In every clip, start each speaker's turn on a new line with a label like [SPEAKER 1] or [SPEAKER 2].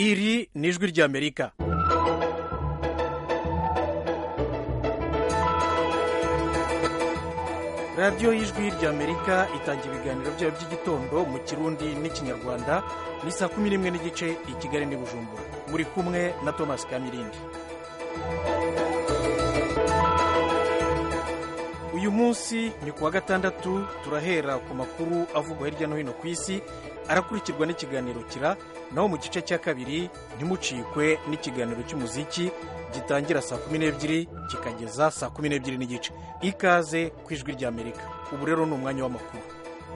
[SPEAKER 1] iri ni ijwi ry'amerika radiyo y'ijwi ry'amerika itanga ibiganiro byayo by'igitondo mu kirundi n'ikinyarwanda ni saa kumi n'imwe n'igice i kigali n'i bujumbura muri kumwe na thomas kamirindi uyu munsi ni kuwa gatandatu turahera ku makuru avugwa hirya no hino ku isi arakurikirwa n'ikiganiro kira naho mu gice cya kabiri ntimucikwe n'ikiganiro cy'umuziki gitangira saa kumi n'ebyiri kikageza saa kumi n'ebyiri n'igice ikaze ku ijwi ry'amerika ubu rero ni umwanya w'amakuru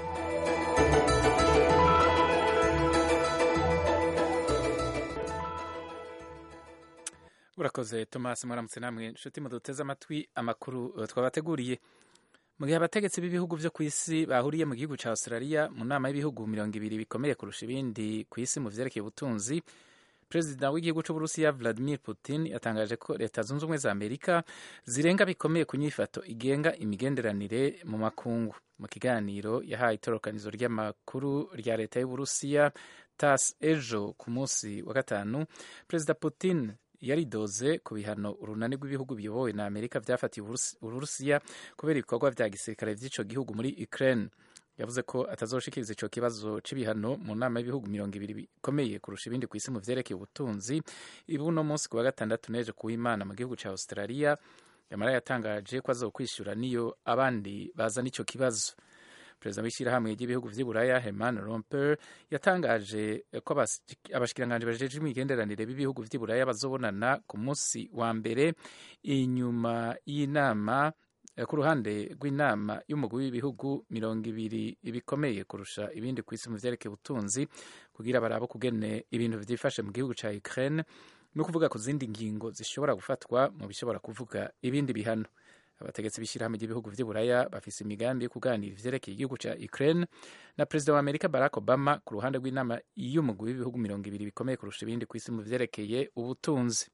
[SPEAKER 2] urakoze thomas mwaramutse namwe inshuti muduteze amatwi amakuru twabateguriye mu gihe abategetsi b'ibihugu byo ku isi bahuriye mu gihugu cya australia mu nama y'ibihugu mirongo ibiri bikomeye kurusha ibindi ku isi mu vyerekeye ubutunzi perezida w'igihugu cy'uburusiya vladimir putin yatangaje ko leta zunze ubumwe za amerika zirenga bikomeye ku nyifato igenga imigenderanire mu makungu mu kiganiro yahaye itorokanizo ry'amakuru rya leta y'uburusiya tas ejo ku munsi wa gatanu perezida putin yaridoze ku bihano urunani rw'ibihugu biyobowe na amerika byafatiye uburusiya kubera ibikorwa bya gisirikare by'ico gihugu muri ukraine yavuze ko atazoshikiriza ico kibazo c'ibihano mu nama y'ibihugu mirongo ibiri bikomeye kurusha ibindi ku isi mu vyerekeye ubutunzi ibi uno munsi ku wa gatandatu neje kuw'imana mu gihugu ca australia yamara yatangaje ko azokwishura niyo abandi bazana ico kibazo perezida w'ishyirahamwe ry'ibihugu vy'i buraya herman romper yatangaje ko abashikiranganji bajeje imigenderanire b'ibihugu vy'i buraya bazobonana ku munsi wa mbere inyuma y'inama ku ruhande rw'inama y'umugwi w'ibihugu mirongo ibiri bikomeye kurusha ibindi ku isi mu vyerekeye ubutunzi kugira barabe kugene ibintu vyifashe mu gihugu ca ukraine no kuvuga ku zindi ngingo zishobora gufatwa mu bishobora kuvuga ibindi bihano abategetsi b'ishyirahamwe ry'ibihugu vy'i buraya bafise imigambi yo kuganira ivyerekeye igihugu ca ukraine na perezida wa amerika barack obama ku ruhande rw'inama y'umugwi w'ibihugu mirongo ibiri bikomeye kurusha ibindi ku isi mu vyerekeye ubutunzi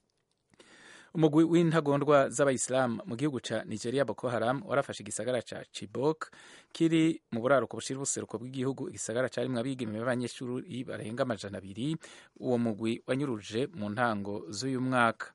[SPEAKER 2] umugwi w'intagondwa z'abayisilamu mu gihugu ca nigeria boko haram warafashe igisagara ca chibok kiri mu buraruko bushira ubuseruko bw'igihugu igisagara carimwo abigeme b'abanyeshuri barenga amajana abiri uwo mugwi wanyuruje mu ntango z'uyu mwaka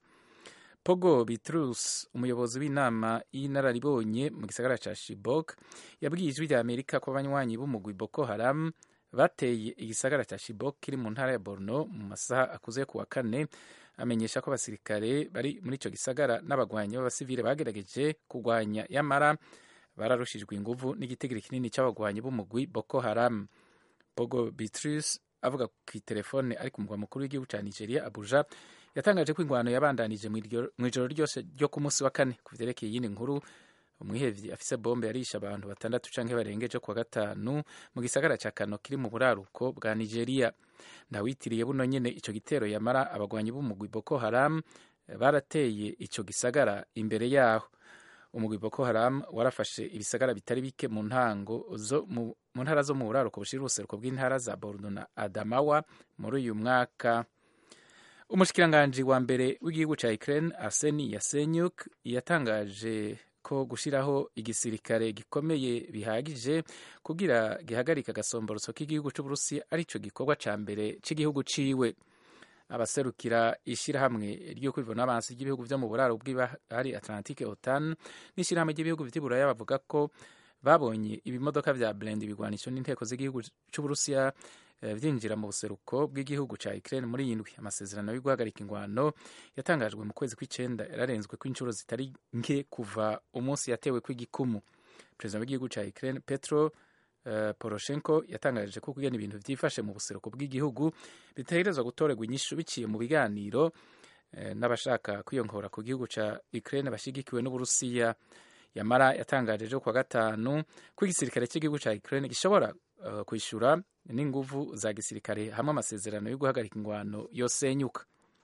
[SPEAKER 2] pogo bitrus umuyobozi w'inama y'inararibonye mu gisagara ca shibok yabwiye ijwi rya amerika ko abanywanyi b'umugwi boko haram bateye igisagara ca shibok kiri mu ntara ya borno mu masaha akuze ku wa kane amenyesha ko abasirikare bari muri ico gisagara n'abagwanyi b'abasivile bagerageje kugwanya yamara bararushijwe inguvu n'igitigiri kinini c'abagwanyi b'umugwi boko haram pogo bitrus avuga ku telefone ari ku mugwa mukuru w'igihugu ca nigeria abuja yatangaje ko ingwano yabandanije mu ijoro ryose ryo ku munsi wa kane ku vyerekeye iyindi nkuru umwihevyi afise bombe yarishe abantu batandatu canke barengeje kuwa gatanu mu gisagara ca kano kiri mu buraruko bwa nigeria ntawitiriye buno nyene ico gitero yamara abagwanyi b'umugwi boko haram barateye ico gisagara imbere yaho umugwi boko haram warafashe ibisagara bitari bike mu ntango zo mu ntara zo mu buraruko bushira ubuseruko bw'intara za borno na adamawa muri uyu mwaka umushikiranganji wa mbere w'igihugu ca Ukraine Arseni Yasenyuk yatangaje ko gushiraho igisirikare gikomeye bihagije kugira gihagarika agasomborotso k'igihugu c'Uburusiya arico gikorwa ca mbere c'igihugu ciwe abaserukira ishirahamwe ryo kwivuna abansi ry'ibihugu vyo mu buraro bw'ibahari Atlantique OTAN n'ishirahamwe ry'ibihugu vy'i Buraya bavuga ko babonye ibimodoka vya blend bigwanisho n'inteko z'igihugu c'Uburusiya vyinjira mu buseruko bw'igihugu ca Ukraine muri yindwi amasezerano yo guhagarika ingwano yatangajwe mu kwezi kw'icenda yararenzwe kw'inshuro zitari nke kuva umunsi yatewe kw'igikumu perezida w'igihugu ca Ukraine Petro uh, Poroshenko yatangaje ko kugena ibintu vyifashe mu buseruko bw'igihugu bitegerezwa gutorerwa inyishu biciye mu biganiro uh, n'abashaka kwiyongora ku gihugu ca Ukraine bashigikiwe n'Uburusiya yamara yatangaje ejo kuwa gatanu ko igisirikare cy'igihugu ca Ukraine gishobora uh, kwishura n'inguvu za gisirikare hamwe amasezerano yo guhagarika ingwano yosenyuka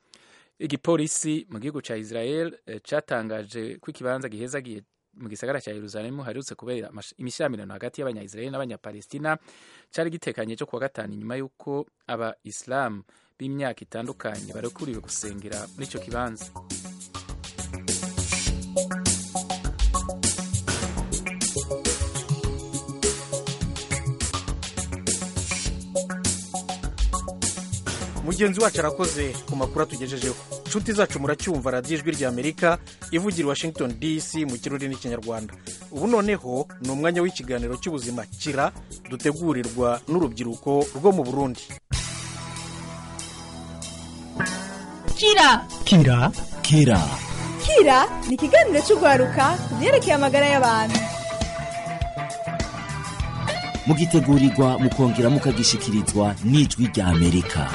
[SPEAKER 2] igipolisi mu gihugu ca Israel eh, catangaje ko ikibanza gihezagiye mu gisagara ca Yerusalemu harutse kubera imishamirano hagati y'abanya-Israel n'abanya-Palestina cari gitekanye cyo kuwa gatanu inyuma y'uko aba Islam b'imyaka itandukanye barekuriwe gusengera muri ico kibanza
[SPEAKER 1] mugenzi wacu arakoze ku makuru atugejejeho inshuti zacu muracyumva radiyo ijwi rya amerika ivugira i washington dc mu kirori n'ikinyarwanda ubu noneho ni umwanya w'ikiganiro cy'ubuzima kira dutegurirwa n'urubyiruko rwo mu burundi
[SPEAKER 3] kira
[SPEAKER 4] kira kira
[SPEAKER 3] kira ni ikiganiro cy'urwaruka ku byerekeye amagara y'abantu
[SPEAKER 4] mugitegurirwa mukongera mukagishikirizwa n'ijwi rya amerika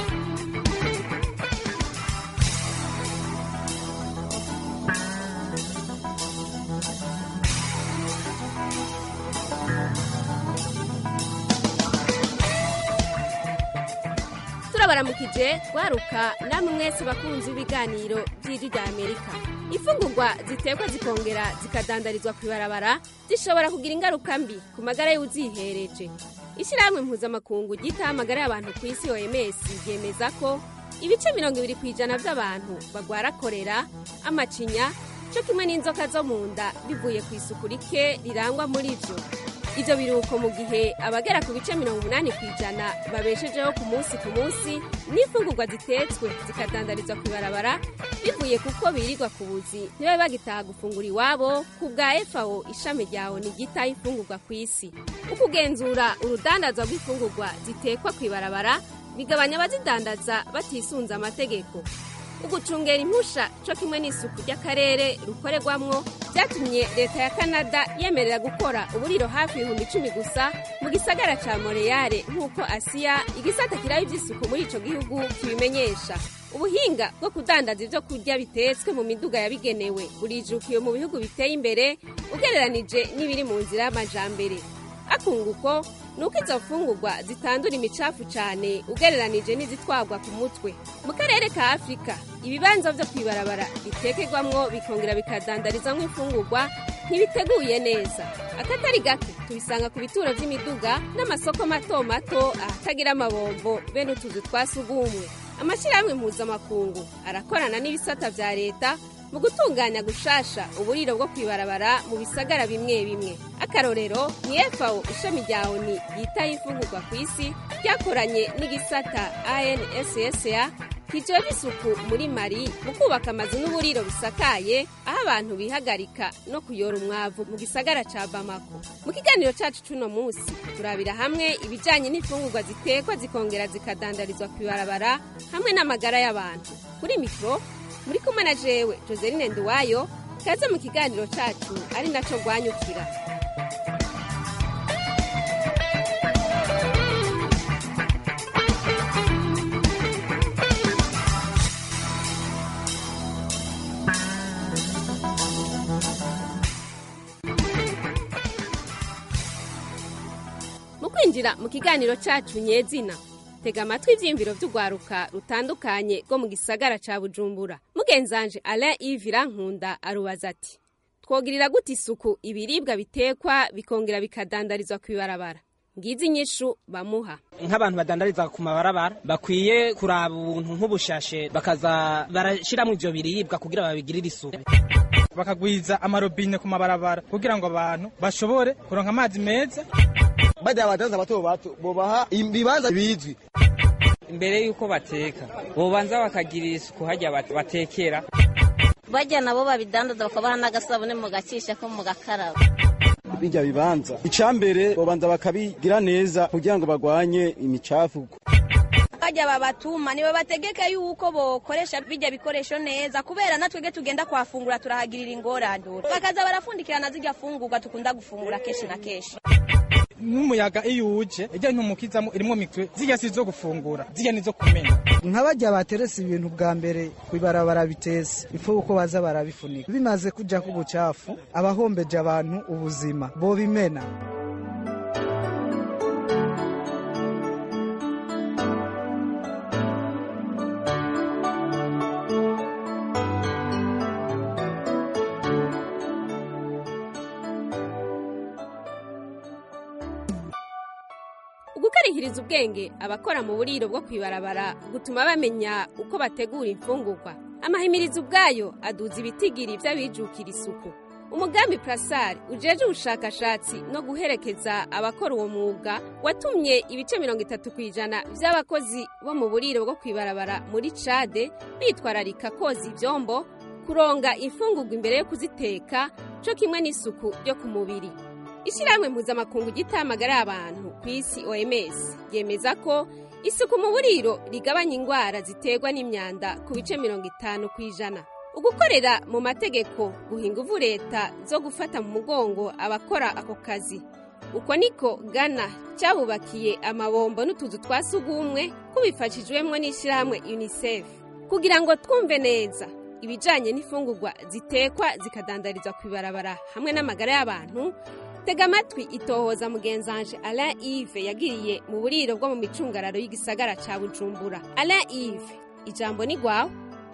[SPEAKER 5] turabaramukije rwaruka namwe mwese bakunzi b'ibiganiro by'ijwi rya amerika imfungurwa zitekwa zikongera zikadandarizwa ku ibarabara zishobora kugira ingaruka mbi ku magara y'uzihereje ishyirahamwe mpuzamakungu ryitaho amagara y'abantu ku isi oms ryemeza ko ibice mirongo ibiri ku ijana by'abantu bagwara korera amacinya cyo kimwe n'inzoka zo mu nda bivuye ku isuku rike rirangwa muri byo ibyo biruhuko mu gihe abagera ku bice mirongo umunani ku ijana babeshejeho ku munsi ku munsi n'imfungurwa zitetswe zikadandarizwa ku ibarabara bivuye kuko birirwa ku buzi ntibabe bagitaha gufungura iwabo ku bwa efawo ishami rya oni ryitaho imfungurwa ku isi ukugenzura urudandazwa rw'imfungurwa zitekwa ku ibarabara bigabanya abazidandaza batisunze amategeko ugucungera impusha cyo kimwe n'isuku ry'akarere rukorerwamwo byatumye leta ya canada yemerera gukora uburiro hafi ibihumbi icumi gusa mu gisagara ca moreyale nk'uko asiya igisata kiraba ivy'isuku muri ico gihugu kibimenyesha ubuhinga bwo kudandaza ibyo kurya bitetswe mu miduga yabigenewe burijukiwe mu bihugu biteye imbere ugereranije n'ibiri mu nzira y'amajambere akunguko ni uko izo mfungurwa zitandura imicafu cyane ugereranije n'izitwagwa ku mutwe mu karere ka afurika ibibanza byo kwibarabara bitekerwamwo bikongera bikadandarizamo imfungurwa ntibiteguye neza akatari gake tubisanga ku bituro by'imiduga n'amasoko mato mato ahatagira amabombo bene utuzu twa sugumwe amashyirahamwe mpuzamakungu arakorana n'ibisata bya leta mu gutunganya gushasha uburiro bwo kwibarabara mu bisagara bimwe bimwe akarorero ni efawo ishami rya oni yitaho imfungurwa ku isi ryakoranye n'igisata anssa kijejwe isuku muri mari mu kubaka amazu n'uburiro bisakaye aho abantu bihagarika no kuyora umwavu mu gisagara ca bamako mu kiganiro cacu c'uno munsi turabira hamwe ibijanye n'imfungurwa zitekwa zikongera zikadandarizwa kw'ibarabara hamwe n'amagara y'abantu kuri mikoro muri kumwe na jewe joseline nduwayo kaze mu kiganiro cacu ari naco rwanyukira mu kwinjira mu kiganiro cacu nyezina tega amatwi ivyiyumviro vy'urwaruka rutandukanye rwo mu gisagara ca bujumbura mugenzanje alain ivira nkunda arubaza ati twogirira gute isuku ibiribwa bitekwa bikongera bikadandarizwa kw'ibarabara ngizi inyishu bamuha
[SPEAKER 6] nk'abantu badandariza ku mabarabara bakwiye kuraba ubuntu nk'ubushashe bakaza barashiramwo ivyo biribwa kugira babigirire isuku
[SPEAKER 7] bakagwiza amarobine ku mabarabara kugira ngo abantu bashobore kuronka amazi meza
[SPEAKER 8] bajya abadanza bato bato bobaha ibibanza bizwi
[SPEAKER 6] imbere y'uko bateka bobanza bakagirira isuku hajya batekera
[SPEAKER 9] bajya nabo babidandaza bakabaha n'agasabune mu gacisha ko mu gakaraba
[SPEAKER 8] bijya bibanza icambere bobanza bakabigira neza kugira ngo bagwanye imicafu
[SPEAKER 10] bajya babatuma niba bategeka yuko bokoresha bijya bikoresho neza kubera natwege tugenda kuhafungura turahagirira ingorane bakaza barafundikirana zijya fungurwa tukunda gufungura kenshi na kenshi
[SPEAKER 7] nk'umuyaga iyo uje ijya ntumukizamo irimo mitwe zijya si izo gufungura zijya nizo kumena
[SPEAKER 11] nk'abajya bateretse ibintu bwa mbere bibarabara bitese ifu uko baza barabifunika bimaze kujya ku bucafu abahombeje abantu ubuzima bobimena
[SPEAKER 5] ugukarihiriza ubwenge abakora mu buriro bwo kwibarabara gutuma bamenya uko bategura imfungurwa amahimirizo ubwayo aduza ibitigiri by'abijukira isuku umugambi prasari ujeje ubushakashatsi no guherekeza abakora uwo mwuga watumye ibice mirongo itatu ku ijana by'abakozi bo mu buriro bwo kwibarabara muri cade bitwararika koza ibyombo kuronga imfungurwa imbere yo kuziteka cyo kimwe n'isuku ryo ku mubiri ishyirahamwe mpuzamakungu gitamagara y'abantu ku isi oms yemeza ko isuku mu buriro rigabanya indwara ziterwa n'imyanda ku bice mirongo itanu ku ijana ugukorera mu mategeko guha ingufu leta zo gufata mu mugongo abakora ako kazi uko niko gana cyabubakiye amabombo n'utuzu twa sugumwe kubifashijwemo n'ishyirahamwe unicef kugira ngo twumve neza ibijyanye n'imfungurwa zitekwa zikadandarizwa ku ibarabara hamwe n'amagara y'abantu tega amatwi itohoza mugenzanje alain ive yagiriye mu buriro bwo mu micungararo y'igisagara cya bujumbura alain ive ijambo ni rwawe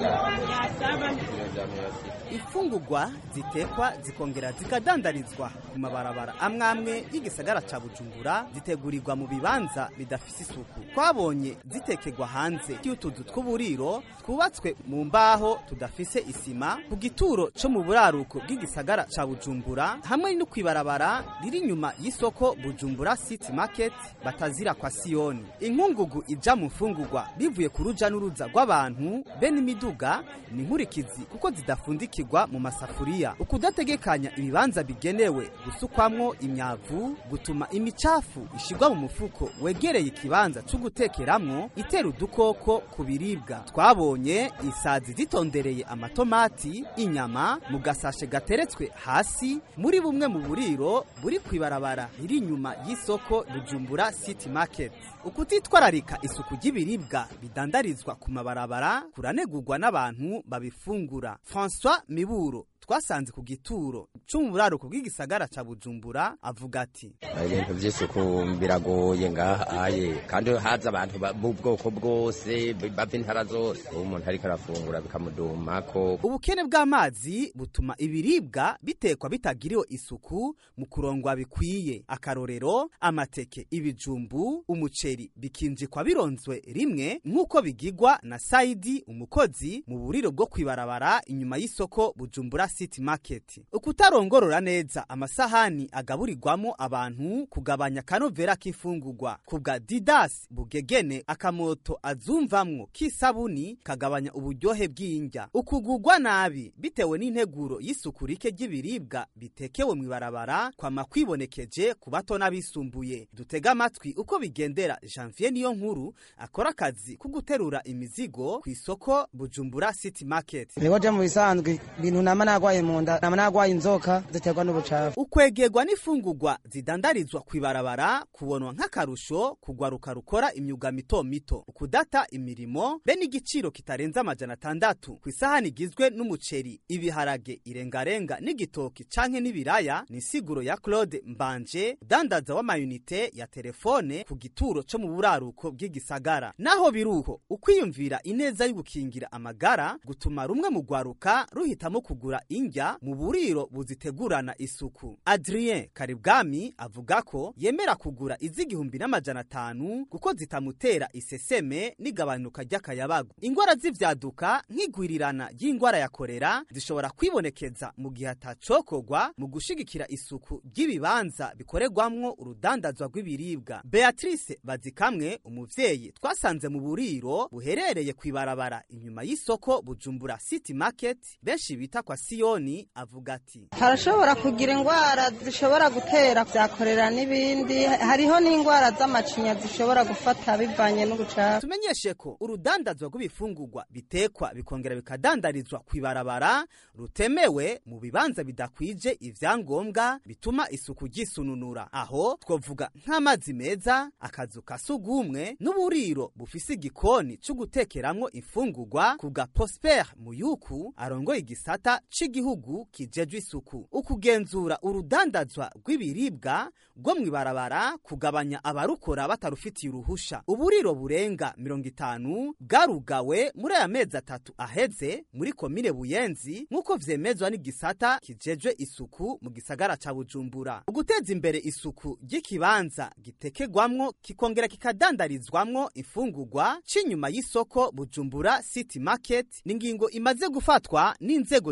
[SPEAKER 12] imfungurwa zitekwa zikongera zikadandarizwa ku mabarabara amwe amwe y'igisagara ca bujumbura zitegurirwa mu bibanza bidafise isuku twabonye zitekerwa hanze y'utuzu tw'uburiro twubatswe mu mbaho tudafise isima ku gituro co mu buraruko bw'igisagara ca bujumbura hamwe no kwibarabara riri inyuma y'isoko bujumbura city market batazira kwa siyoni inkungugu ija mu mfungurwa bivuye ku ruja n'uruza rw'abantu be n'imiduga ni nkurikizi kuko zidafundikirwa mu masafuriya ukudategekanya ibibanza bigenewe gusukwamwo imyavu gutuma imicafu ishigwa mu mufuko wegereye ikibanza co gutekeramwo itera udukoko ku biribwa twabonye isazi zitondereye amatomati inyama mu gasashe gateretswe hasi muri bumwe mu buriro buri kwibarabara riri inyuma y'isoko bujumbura city market ukutitwararika isuku ry'ibiribwa bidandarizwa ku mabarabara kuranegurwa n'abantu babifungura François Miburo twasanze ku gituro cyo mu buraruko bw'igisagara ca Bujumbura avuga ati
[SPEAKER 13] ibintu by'isuku biragoye ngahaye kandi haza abantu b'ubwoko bwose bava intara zose umuntu ariko arafungura bikamudumako
[SPEAKER 12] ubukene bw'amazi butuma ibiribwa bitekwa bitagiriwe isuku mu kurongwa bikwiye akarorero amateke ibijumbu umuceri bikinjikwa bironzwe rimwe nk'uko bigigwa na Saidi umukozi mu buriro bwo kwibarabara inyuma y'isoko Bujumbura City Market ukutarongorora neza amasahani agaburirwamo abantu kugabanya kanovera k'ifungurwa kubwa Didas Bugegene akamoto azumvamwo k'isabuni kagabanya uburyohe bw'indya ukugugwa nabi bitewe n'integuro y'isuku rike ry'ibiribwa bitekewe mu ibarabara kwama kwibonekeje ku bato n'abisumbuye dutega amatwi uko bigendera Janvier niyo nkuru akora akazi ko guterura imizigo ku isoko Bujumbura City Market
[SPEAKER 11] Nigo je mu bisanzwe ibintu nama nagwaye mu nda nama nagwaye inzoka ziterwa n'ubucafu
[SPEAKER 12] ukwegerwa n'ifungurwa zidandarizwa ku ibarabara kubonwa nk'akarusho kugwaruka rukora imyuga mito mito ukudata imirimo be n'igiciro kitarenze amajana atandatu ku isahani igizwe n'umuceri ibiharage irengarenga n'igitoki canke n'ibiraya ni insiguro ya Claude Mbanje dandaza w'amayunite ya telefone ku gituro co mu buraruko bw'igisagara naho biruko ukwiyumvira ineza y'ugukingira amagara gutuma rumwe mu gwaruka ruhitamo kugura indya mu buriro buzitegurana isuku Adrien Karibwami avuga ko yemera kugura iz'igihumbi n'amajana atanu kuko zitamutera iseseme n'igabanuka ry'akayabagu ingwara z'ivyaduka nk'igwirirana ry'ingwara ya korera zishobora kwibonekeza mu gihe atacokorwa mu gushigikira isuku ry'ibibanza bikorerwamwo urudandazwa rw'ibiribwa Beatrice Bazikamwe umuvyeyi twasanze mu buriro buherereye kwibarabara inyuma y'isoko Bujumbura City Market benshi bita kwa Siyoni avuga ati
[SPEAKER 14] harashobora kugira indwara zishobora gutera byakorera n'ibindi hariho n'indwara z'amacinya zishobora gufata bivanye n'ubucafu
[SPEAKER 12] tumenyeshe ko urudandazwa rw'ibifungurwa bitekwa bikongera bikadandarizwa kwibarabara rutemewe mu bibanza bidakwije ivyangombwa bituma isuku ryisununura aho twovuga nk'amazi meza akazu ka sugumwe n'uburiro bufise igikoni co gutekeramwo imfungurwa ku bwa Prosper Muyuku arongoye igisata c'igihugu kijejwe isuku ukugenzura urudandazwa rw'ibiribwa rwo mw'ibarabara kugabanya abarukora batarufitiye uruhusha uburiro burenga mirongo itanu bwarugawe muri aya mezi atatu aheze muri komine buyenzi nk'uko vyemezwa n'igisata kijejwe isuku mu gisagara ca bujumbura uguteza imbere isuku ry'ikibanza gitekegwamwo kikongera kikadandarizwamwo imfungurwa c'inyuma y'isoko bujumbura city market ni ingingo imaze gufatwa n'inzego zijejwe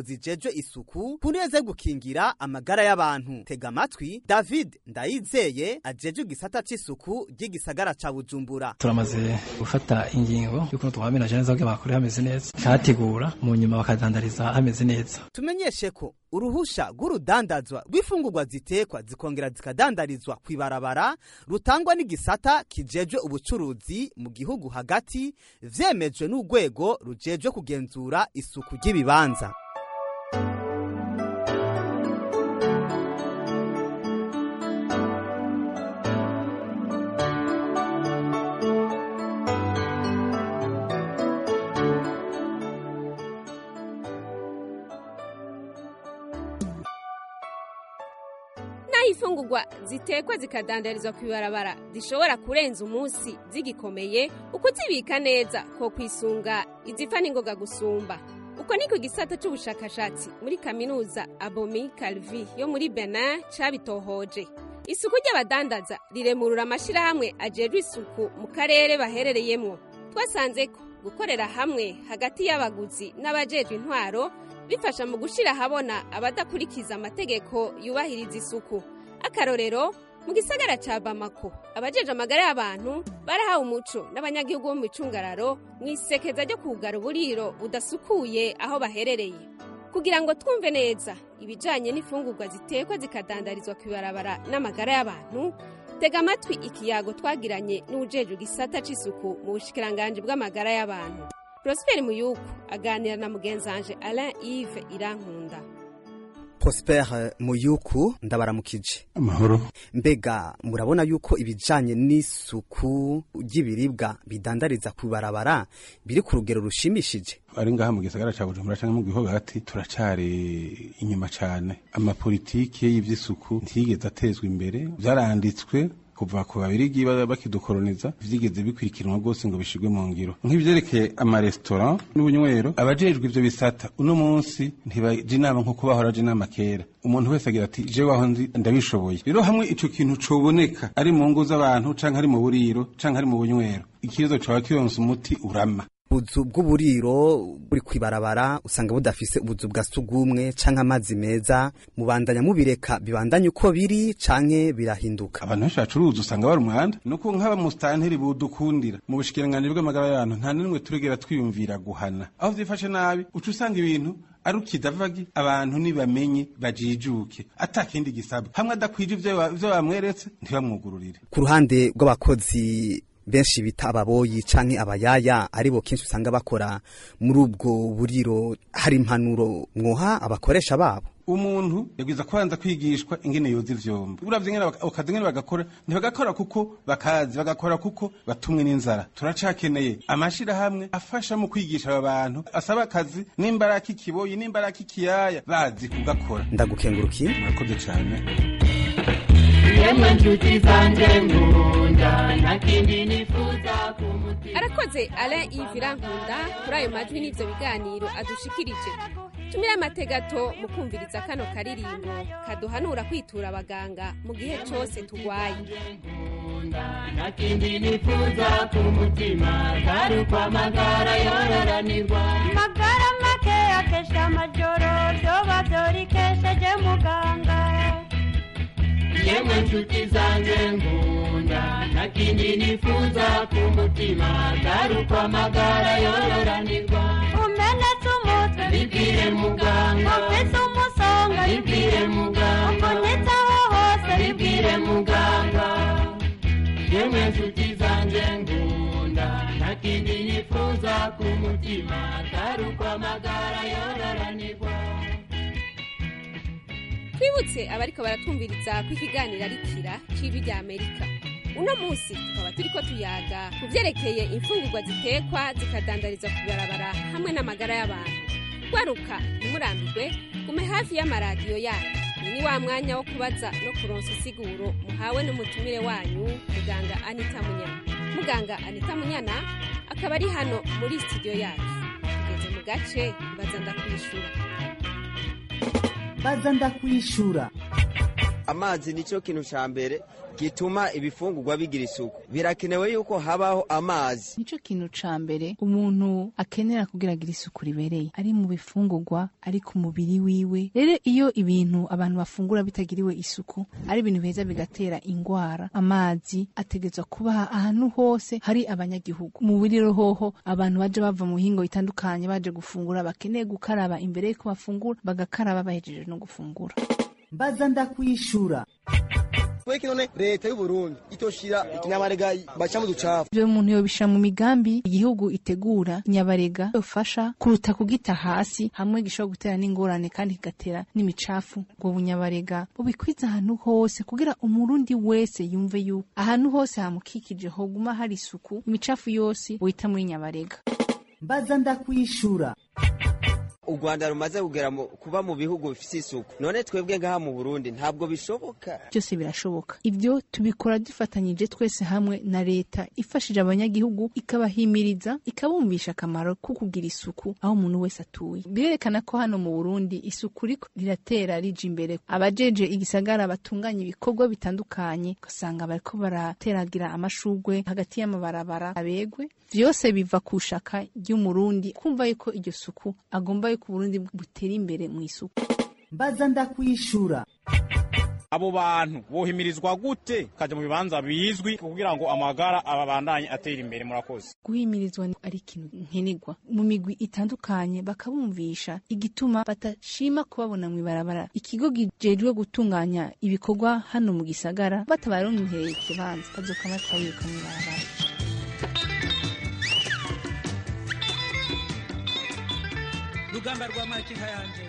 [SPEAKER 12] zijejwe isuku kuneze gukingira amagara y'abantu tega amatwi david ndayizeye ajejwe igisata c'isuku ry'igisagara ca bujumbura
[SPEAKER 15] turamaze gufata ingingo y'ukuntu twamena neza kugira bakore hameze neza kategura mu nyuma bakadandariza hameze neza
[SPEAKER 12] tumenyeshe ko uruhusha rw'urudandazwa rw'ifungurwa zitekwa zikongera zikadandarizwa kw'ibarabara rutangwa n'igisata kijejwe ubucuruzi mu gihugu hagati vyemejwe n'urwego rujejwe kugenzura isuku ry'ibibanza
[SPEAKER 5] naho imfungurwa zitekwa zikadandarizwa ku ibarabara zishobora kurenza umunsi zigikomeye ukuzibika neza ko kwisunga izipfa n'ingoga gusumba uko ni ku gisata cy'ubushakashatsi muri kaminuza abomi calvi yo muri benin cabitohoje isuku ry'abadandaza riremurura amashyirahamwe ajejwe isuku mu karere baherereyemo twasanze ko gukorera hamwe hagati y'abaguzi n'abajejwe intwaro bifasha mu gushyira ahabona abadakurikiza amategeko yubahiriza isuku akarorero mu gisagara cya bamako abajeje amagara y'abantu barahawe umuco n'abanyagihugu bo mu icungararo mu isekeza ryo kugara uburiro budasukuye aho baherereye kugira ngo twumve neza ibijyanye n'imfungurwa zitekwa zikadandarizwa ku ibarabara n'amagara y'abantu tega amatwi ikiyago twagiranye n'ujejwe igisata cy'isuku mu bushikiranganji bw'amagara y'abantu Prosper Muyuku aganira na mugenzanje Alain Yves Irankunda
[SPEAKER 12] Prosper Muyuku ndabaramukije
[SPEAKER 16] amahoro
[SPEAKER 12] mbega murabona yuko ibijanye n'isuku ry'ibiribwa bidandariza ku barabara biri ku rugero rushimishije
[SPEAKER 16] ari ngaha mu gisagara ca Bujumbura canke mu gihugu hagati turacari inyuma cane amapolitike y'ivy'isuku ntiyigeze atezwa imbere vyaranditswe kuva ku babirigi bakidukoroniza vyigeze bikurikiranwa rwose ngo bishigwe mu ngiro nk'ivyerekeye amaresitora n'ubunywero abajejwe ivyo bisata uno munsi ntibaja inama nk'uko bahora aja inama kera umuntu wese agira ati je waho nzi ndabishoboye rero hamwe ico kintu coboneka ari mu ngo z'abantu canke ari mu buriro canke ari mu bunywero ikibazo coba kiyonse umuti urama
[SPEAKER 12] ubuzu bw'uburiro buri kwibarabara usanga budafise ubuzu bwa sugumwe canke amazi meza mubandanya mubireka bibandanye uko biri canke birahinduka
[SPEAKER 16] abantu benshi bacuruza usanga bari umwanda nuko nk'aba musitanteri budukundira mu bushikiranganji bw'amagara y'abantu nta n'imwe turegera twiyumvira guhana aho vyifashe nabi uca usanga ibintu ari ukidavagi abantu nibamenye bajijuke atakindi gisabwa hamwe adakwije ivyo bamweretse ntibamwugururire
[SPEAKER 12] ku ruhande rw'abakozi benshi bita ababoyi canke abayaya aribo kenshi usanga bakora muri ubwo buriro hari impanuro mwoha abakoresha babo
[SPEAKER 16] umuntu yagwiza kubanza kwigishwa ingene yoza ivyombo uravye ingene akazi ingene bagakora ntibagakora kuko bakazi bagakora kuko batumwe n'inzara turacakeneye amashirahamwe afasha mu kwigisha aba bantu asaba akazi n'imbaraka ikiboyi n'imbaraka ikiyaya bazi kugakora
[SPEAKER 12] ndagukengurukiye
[SPEAKER 16] murakoze cane
[SPEAKER 17] yemwe nshuti zanjye nkunda nakindi nifuza kumutima
[SPEAKER 5] arakoze Alain Yves Irankunda kuri ayo majwi n'ivyo biganiro adushikirije tumire amategato mu kumviriza kano karirimbo kaduhanura kwitura abaganga mu gihe cose tugwaye
[SPEAKER 17] nakindi nifuza kumutima kari uko amagara yororanirwa
[SPEAKER 18] magara make akesha amajoro vyoba vyorikesheje muganga
[SPEAKER 17] yemwe nshuti zanjye nkunda nakindi nifuza kumutima kari uko amagara yororanirwa
[SPEAKER 18] umenetse umutwe
[SPEAKER 17] bibwire muganga
[SPEAKER 18] ufise umusonga
[SPEAKER 17] bibwire muganga
[SPEAKER 18] ubonetsaho hose
[SPEAKER 17] bibwire muganga yemwe nshuti zanjye nkunda nakindi nifuza kumutima kari uko amagara yororanirwa
[SPEAKER 5] twibutse abariko baratwumviriza ko ikiganiro ari kira c'ibi rya amerika uno munsi tukaba turiko tuyaga ku vyerekeye imfungurwa zitekwa zikadandarizwa ku barabara hamwe n'amagara y'abantu gwaruka ntimurambirwe gume hafi y'amaradiyo yanyu uyu ni wa mwanya wo kubaza no kuronsa isiguro muhawe n'umutumire wanyu muganga anita munyana muganga anita munyana akaba ari hano muri studio yacu tugeze mu gace baza ndakwishura
[SPEAKER 19] baza ndakwishura
[SPEAKER 13] amazi nicyo kintu ca mbere gituma ibifungurwa bigira isuku birakenewe yuko habaho amazi
[SPEAKER 19] nico kintu ca mbere umuntu akenera kugira agire isuku ribereye ari mu bifungurwa ari ku mubiri wiwe rero iyo ibintu abantu bafungura bitagiriwe isuku ari ibintu biheza bigatera ingwara amazi ategerezwa kuba ahantu hose hari abanyagihugu mu buriro hoho abantu baje bava mu mihingo itandukanye baje gufungura bakeneye gukaraba imbere yuko bafungura bagakaraba bahejeje no gufungura
[SPEAKER 20] mbaza ndakwishura
[SPEAKER 21] Kweki none leta y'u Burundi itoshira ikinyabarega baca mu ducafu.
[SPEAKER 19] ivyo umuntu yobishira mu migambi igihugu itegura nyabarega yofasha kuruta kugita hasi hamwe gishobora gutera n'ingorane kandi kigatera n'imicafu ubwo bunyabarega bubikwiza ahantu hose kugira umurundi wese yumve yuko ahantu hose hamukikije hoguma hari isuku imicafu yose wita muri nyabarega
[SPEAKER 20] mbaza ndakwishura
[SPEAKER 13] u rwanda rumaze kugera mu- kuba mu bihugu bifite isuku none twebwe ngaha mu burundi ntabwo bishoboka
[SPEAKER 19] byose birashoboka ibyo tubikora dufatanyije twese hamwe na leta ifashije abanyagihugu ikabahimiriza ikabumvisha akamaro ko kugira isuku aho umuntu wese atuye birerekana ko hano mu burundi isuku riko riratera rija imbere abajeje igisagara batunganya ibikorwa bitandukanye ugasanga bariko barateragira amashugwe hagati y'amabarabara abegwe vyose biva ku shaka ry'umurundi kumva yuko iryo suku agomba yuko uburundi butera imbere mu isuku
[SPEAKER 20] mbaza ndakwishura
[SPEAKER 22] abo bantu bohimirizwa gute kaja mu bibanza bizwi kugira ngo amagara ababandanye atera imbere murakoze
[SPEAKER 19] guhimirizwa ni- ari ikintu nkenerwa mu migwi itandukanye bakabumvisha igituma batashima kubabona mu ibarabara ikigo gijejwe gutunganya ibikorwa hano mu gisagara batabaronkereye ikibanza bazokama twayiruka mu ibarabara
[SPEAKER 2] rugamba rwa makinka yanje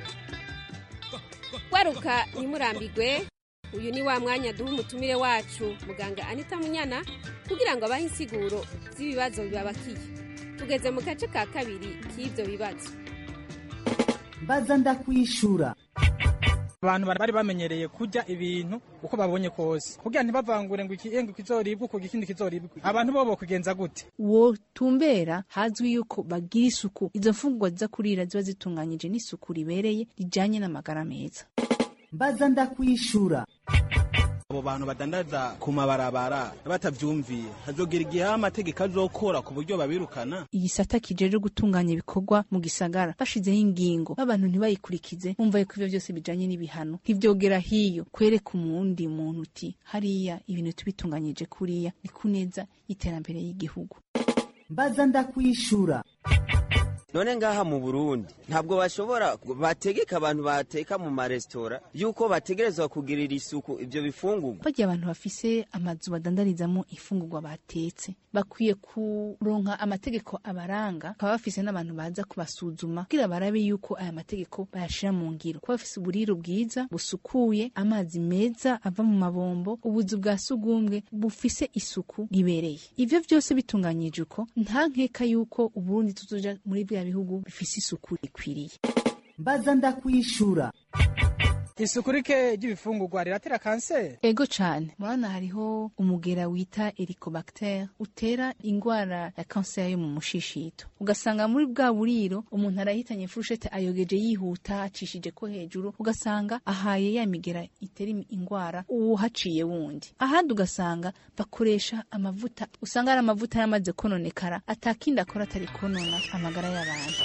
[SPEAKER 5] waruka ntimurambigwe uyu ni wa mwanya duha umutumire wacu muganga anita munyana kugira ngo abahe insiguro z'ibibazo bibabakiye tugeze mu gace ka kabiri k'ibyo bibazo
[SPEAKER 20] mbaza ndakwishura
[SPEAKER 7] abantu bari bamenyereye kurya ibintu uko babonye kose kugira ntibavangure ngo iki ngo kizoribwe uko ikindi kizoribwe abantu bo bokugenza gute
[SPEAKER 19] wotumbera hazwi yuko bagira isuku izo mfungurwa ziza kurira ziba zitunganyije n'isuku ribereye rijanye n'amagara meza
[SPEAKER 20] mbaza ndakwishura
[SPEAKER 21] Abo bantu badandaza ku mabarabara batavyumviye hazogera igihe aho amategeko azokora ku buryo babirukana
[SPEAKER 19] igisata kijeje gutunganya ibikorwa mu gisagara bashizeho ingingo abantu ntibayikurikize bumva yuko ivyo byose bijanye n'ibihano ntivyogera hiyo kwereka umundi muntu uti hariya ibintu tubitunganyije kuriya ni kuneza y'iterambere y'igihugu
[SPEAKER 20] mbaza ndakwishura
[SPEAKER 13] none ngaha mu burundi ntabwo bashobora bategeka abantu bateka mu maresitora yuko bategerezwa kugirira isuku ibyo bifungurwa
[SPEAKER 19] barya abantu bafise amazu badandarizamo ifungurwa batetse bakwiye kuronka amategeko abaranga bakaba bafise n'abantu baza kubasuzuma kugira barabe yuko aya mategeko bayashira mu ngiro kuba bafise uburiro bwiza busukuye amazi meza ava mu mabombo ubuzu bwa sugumwe bufise isuku ribereye ivyo vyose bitunganyije uko nta nkeka yuko uburundi tuzoja muri bya bihugu bifise isuku rikwiriye
[SPEAKER 20] mbaza ndakwishura
[SPEAKER 7] isuku rike ry'ibifungurwa riratera kanseri
[SPEAKER 19] ego cane murabona hariho umugera wita helicobacter utera ingwara ya kanseri yo mu mushishito ugasanga muri bwa buriro umuntu arahitanye furushete ayogeje yihuta acishije ko hejuru ugasanga ahaye ya migera itera im- ingwara uwuhaciye wundi ahandi ugasanga bakoresha amavuta usanga ari amavuta yaramaze kononekara atakindi akora atari konona amagara y'abantu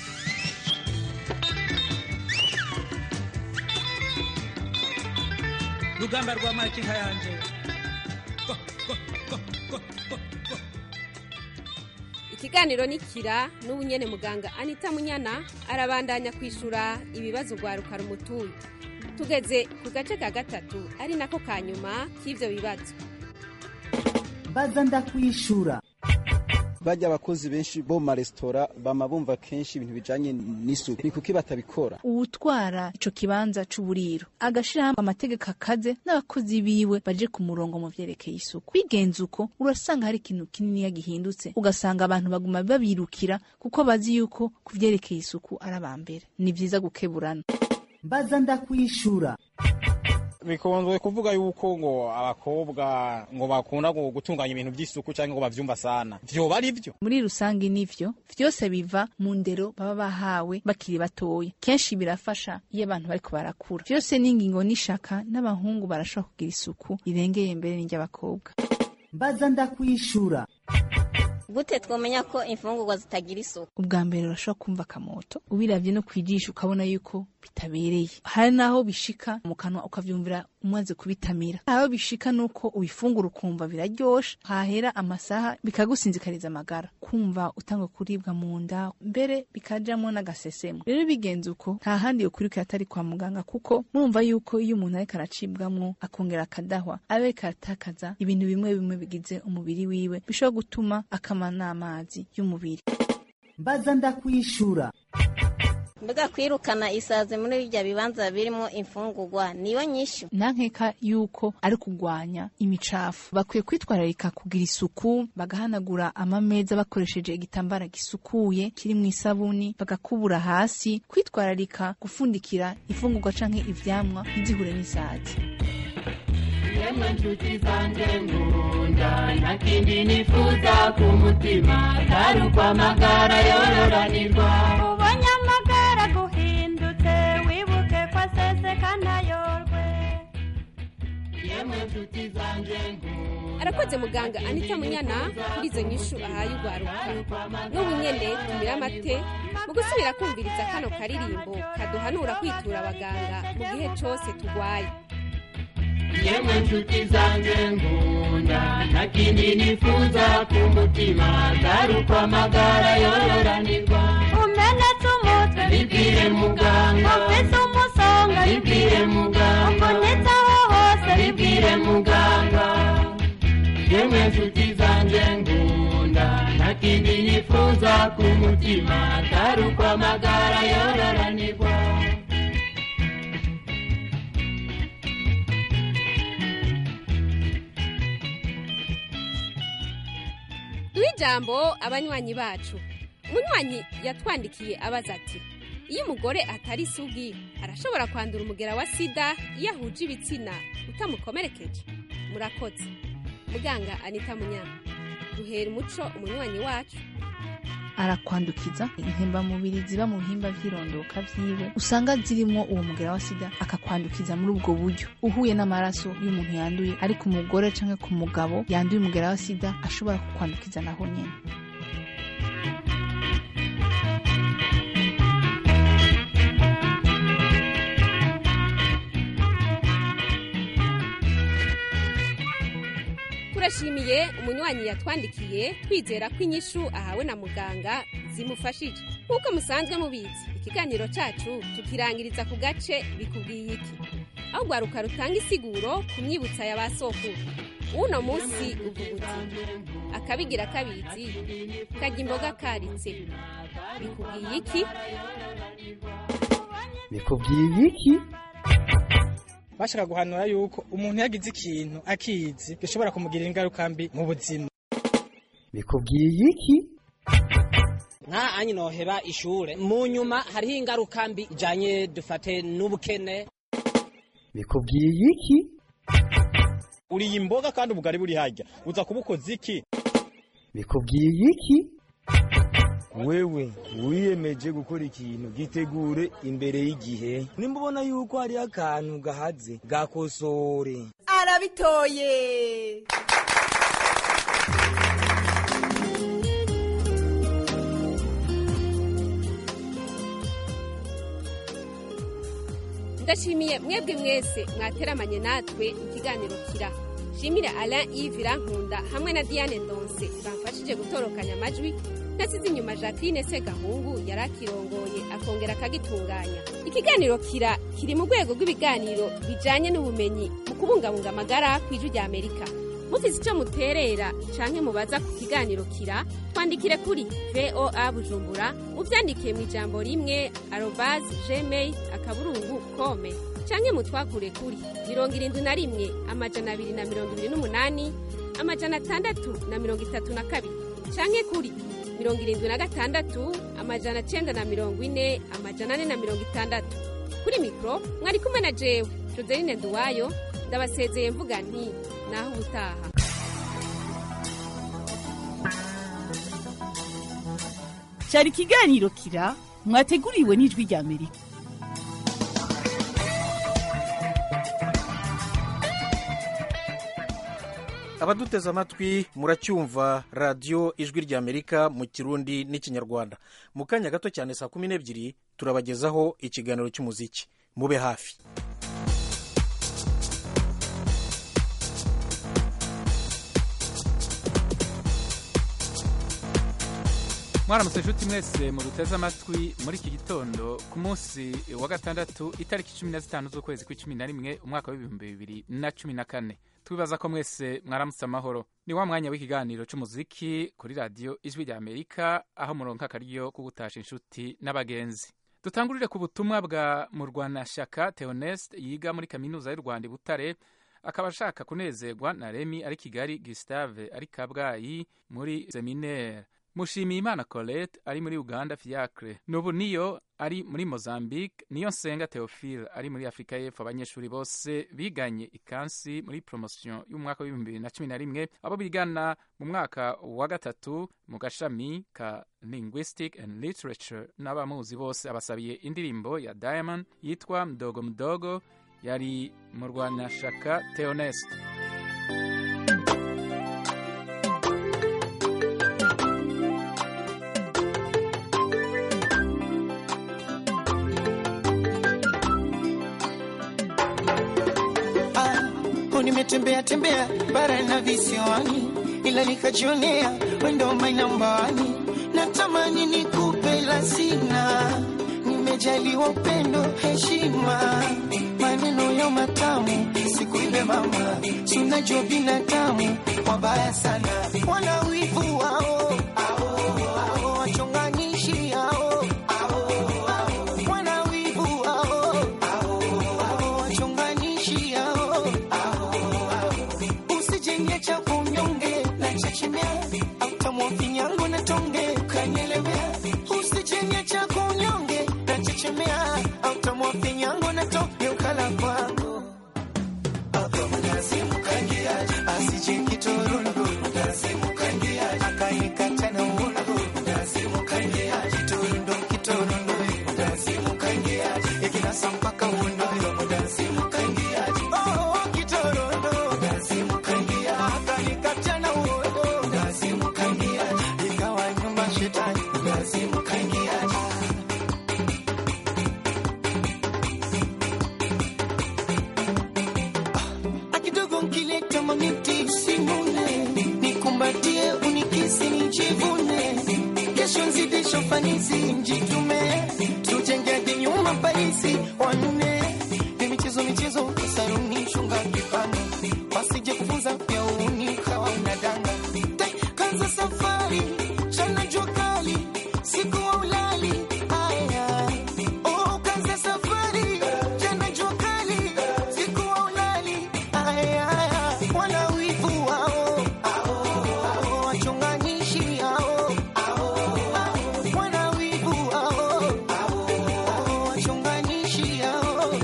[SPEAKER 2] rugamba rwa makinka yanje
[SPEAKER 5] ikiganiro ni kira n'ubu nyene muganga anita munyana arabandanya kwishura ibibazo rwaruka rumutuye tugeze ku gace ka gatatu ari nako ka nyuma k'ivyo bibazo
[SPEAKER 20] mbaza ndakwishura
[SPEAKER 8] bajya abakozi benshi bo mu maresitora bama bumva kenshi ibintu bijanye n'isuku ni kuki batabikora
[SPEAKER 19] uwutwara ico kibanza c'uburiro agashiraho amategeko akaze n'abakozi biwe baje ku murongo mu vyerekeye isuku bigenze uko urasanga hari ikintu kininiya gihindutse ugasanga abantu baguma babirukira kuko bazi yuko ku vyerekeye isuku ari abambere ni vyiza gukeburana
[SPEAKER 20] mbaza ndakwishura
[SPEAKER 22] bikunzwe kuvuga yuko ngo abakobwa ngo bakunda ngo gutunganya ibintu by'isuku cyangwa ngo bavyumva sana vyoba ari vyo
[SPEAKER 19] muri rusange nivyo vyose biva mu ndero baba bahawe bakiri batoya kenshi birafasha iyo abantu bariko barakura vyose n'ingingo n'ishaka n'abahungu barashobora kugira isuku irengeye mbere n'iry'abakobwa
[SPEAKER 20] mbaza ndakwishura
[SPEAKER 9] gute twomenya ko imfungurwa zitagira isuku
[SPEAKER 19] ubwa mbere urashobora kumva akamoto ubiravye no kwijisha ukabona yuko bitabereye hari naho bishika mu kanwa ukavyumvira umaze kubitamira aho bishika nuko ubifungura ukumva biraryoshe hahera amasaha bikagusinzikariza amagara kumva utanga kuribwa mu nda mbere bikajamwo n'agasesemo rero bigenze uko nta handi yokurikira atari kwa muganga kuko murumva yuko iyo umuntu ariko aracibwamwo akongera akadahwa aba ariko aratakaza ibintu bimwe bimwe bigize umubiri wiwe bishobora gutuma akama n'amazi y'umubiri
[SPEAKER 20] mbaza ndakwishura
[SPEAKER 9] mbega kwirukana isazi muri birya bibanza birimo imfungurwa niyo nyishu
[SPEAKER 19] nankeka yuko ari kugwanya imicafu bakwiye kwitwararika kugira isuku bagahanagura amameza bakoresheje igitambara gisukuye kiri mu isabuni bagakubura hasi kwitwararika gufundikira imfungurwa canke ivyamwa ntizihure n'isazi
[SPEAKER 17] yemwe nshuti zanjye nkunda nta kindi nifuza ku mutima atari ukwamagara yororanirwa
[SPEAKER 18] ubonye amagara guhindutse wibuke ko aseseka ntayorwe
[SPEAKER 17] yemwe nshuti zanjye nkunda
[SPEAKER 5] arakoze muganga anita munyana kuri izo nyishu ahaye urwaruka n'ubu nyene tumira amate mu gusubira kumviriza kano karirimbo kaduhanura kwitura abaganga mu gihe cose tugwaye
[SPEAKER 17] yemwe nshuti zanjye nkunda nta kindi nifuza ku mutima atari ukwamagara yororanirwa
[SPEAKER 18] umenetse umutwe
[SPEAKER 17] bibwire muganga
[SPEAKER 18] ufise umusonga
[SPEAKER 17] bibwire muganga
[SPEAKER 18] ubonetse aho hose
[SPEAKER 17] bibwire muganga yemwe nshuti zanjye nkunda nta kindi nifuza ku mutima atari ukwamagara yororanirwa
[SPEAKER 5] duhe ijambo abanywanyi bacu umunywanyi yatwandikiye abaza ati iyo umugore atari isugi arashobora kwandura umugera wa sida iyo ahuje ibitsina utamukomerekeje murakoze muganga anita munyana duhera umuco umunywanyi wacu
[SPEAKER 19] arakwandukiza intembamubiri ziba mu bihimba vy'irondoka vyiwe usanga zirimo uwo mugera wa sida akakwandukiza muri ubwo buryo uhuye n'amaraso y'umuntu yanduye ariko umugore canke ku mugabo yanduye umugera wa sida ashobora kukwandukiza naho nyene
[SPEAKER 5] turashimiye umunywanyi yatwandikiye twizera ko inyishu ahawe na muganga zimufashije nk'uko musanzwe mubizi ikiganiro cacu tukirangiriza ku gace bikubwiye iki aho rwaruka rutanga isiguro ku myibutsa ya ba sokuru uno munsi uvuga uti akabigira kabizi kajya imboga karitse bikubwiye iki
[SPEAKER 1] bikubwiye iki
[SPEAKER 7] bashaka guhanura yuko umuntu yagize ikintu akizi gishobora kumugirira ingaruka mbi mu buzima
[SPEAKER 1] bikubwiye iki
[SPEAKER 6] nka anyi noheba ishure mu nyuma hariho ingaruka mbi ijanye dufate n'ubukene
[SPEAKER 1] bikubwiye iki
[SPEAKER 22] uriye imboga kandi ubugari buri harya uza kubukoza iki
[SPEAKER 1] bikubwiye iki
[SPEAKER 3] wewe wiyemeje gukora ikintu gitegure imbere y'igihe nimba ubona yuko hariho akantu gahaze gakosore
[SPEAKER 23] arabitoye
[SPEAKER 5] ndashimiye mwebwe mwese mwateramanye natwe mu kiganiro kira shimire alain yves irankunda hamwe na diane ndonse bamfashije gutorokanya amajwi ntasize inyuma jacqueline segahungu yari akirongoye akongera akagitunganya ikiganiro kira kiri mu rwego rw'ibiganiro bijanye n'ubumenyi mu kubungabunga amagara ku ijwi rya amerika mufise ico muterera canke mubaza ku kiganiro kira twandikire kuri voa bujumbura muvyandikiye mu ijambo rimwe arobas gmail akaburungu kome canke mutwakure kuri mirongo irindwi na rimwe amajana abiri na mirongo ibiri n'umunani amajana atandatu na mirongo itatu na kabiri canke kuri mirongo irindwi na gatandatu amajana cenda na mirongo ine amajana ane na mirongo itandatu kuri mikoro mwari kumwe na jewe joseline duwayo ndabasezeye mvuga nti naho ubutaha
[SPEAKER 4] cyari ikiganiro kira mwateguriwe n'ijwi rya amerika
[SPEAKER 10] abaduteze amatwi muracyumva radiyo ijwi rya amerika mu kirundi n'ikinyarwanda mu kanya gato cyane saa kumi n'ebyiri turabagezaho ikiganiro cy'umuziki mube hafi
[SPEAKER 2] mwaramutse inshuti mwese muduteze amatwi muri iki gitondo ku munsi wa gatandatu itariki cumi na zitanu z'ukwezi kw'icumi na rimwe umwaka w'ibihumbi bibiri na cumi na kane twibaza ko mwese mwaramutse amahoro ni wa mwanya w'ikiganiro cy'umuziki kuri radiyo ijwi rya amerika aho muronka akaryo ko gutasha inshuti n'abagenzi dutangurire ku butumwa bwa murwanashyaka theoneste yiga muri kaminuza y'u rwanda i butare akaba ashaka kunezerwa na remi ari kigali gisitave ari kabgayi muri seminaire mushimiye imana colette ari muri uganda fiacre nubu niyo ari muri mozambique niyo nsenga theophile ari muri afurika y'epfo abanyeshuri bose biganye ikansi muri promotion y'umwaka w'ibihumbi bibiri na cumi na rimwe abo bigana mu mwaka wa gatatu mu gashami ka linguistic and literature n'abamuzi bose abasabiye indirimbo ya diamond yitwa mdogo mdogo yari mu rwanashaka theoneste
[SPEAKER 23] nimetembea tembea bara na visiwani, ila nikajionea wendo mainambani. Natamani nikupe la sina, nimejaliwa upendo, heshima, maneno ya matamu, sikuibe mama, sunajua binadamu wabaya sana, wana wivu wao ao, wachonganishi hao wana wivu wao ao, wachonganishi hao usijenge cha kunyonge na chechemea autamwa finyango na tonge ukanyelemea usijenge cha kunyonge na chechemea autamwa finyango na tonge ukala kwangu asije kitorondo akanikata na uongo kitorondo kitorondo ikinasa mpaka uondo Oh, kitorondo akanikata na uondo ikawa nyumba shetani akidogo nkileta mamiti simune nikumbatie unikisi nijivune kesho nzidisho fanisi njitume tujenge hadi nyuma parisi wanune ni michezo michezo saruni shunga kipano wasije kufunza pia uni kawa unadanga Tai, kanza safari chana jua kali siku wa ulali aya oh kanza safari chana jua kali siku wa ulali aya wana wivu wao ao wachonganishi hao wana wivu wao ao wachonganishi hao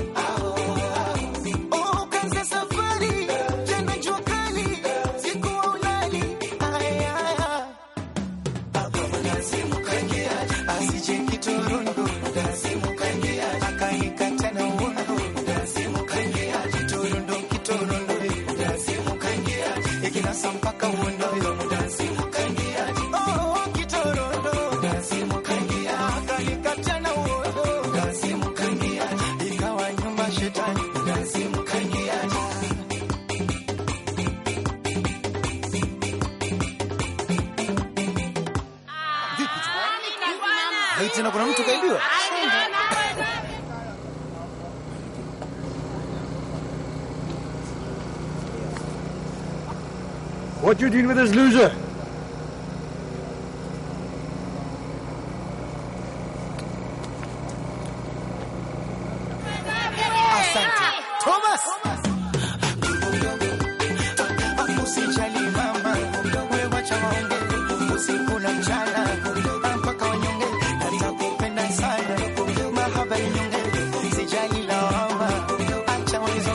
[SPEAKER 23] Oh, kanza safari tena jua kali siku wa ulali aya asije kitorondo akanikata na uondo kitorondo kitorondo ikinasa mpaka uondo Oh, kitorondo akanikata na uondo ikawa nyumba shetani
[SPEAKER 10] Hei, tena kuna mtu kaibiwa
[SPEAKER 24] What you doing with this loser?
[SPEAKER 23] Asante. Thomas. Usijali mama, wewe wacha waonge usiku na mchana mpaka wanyonge, natakupenda sana mahaba inyonge, sijali lawama, acha wanizo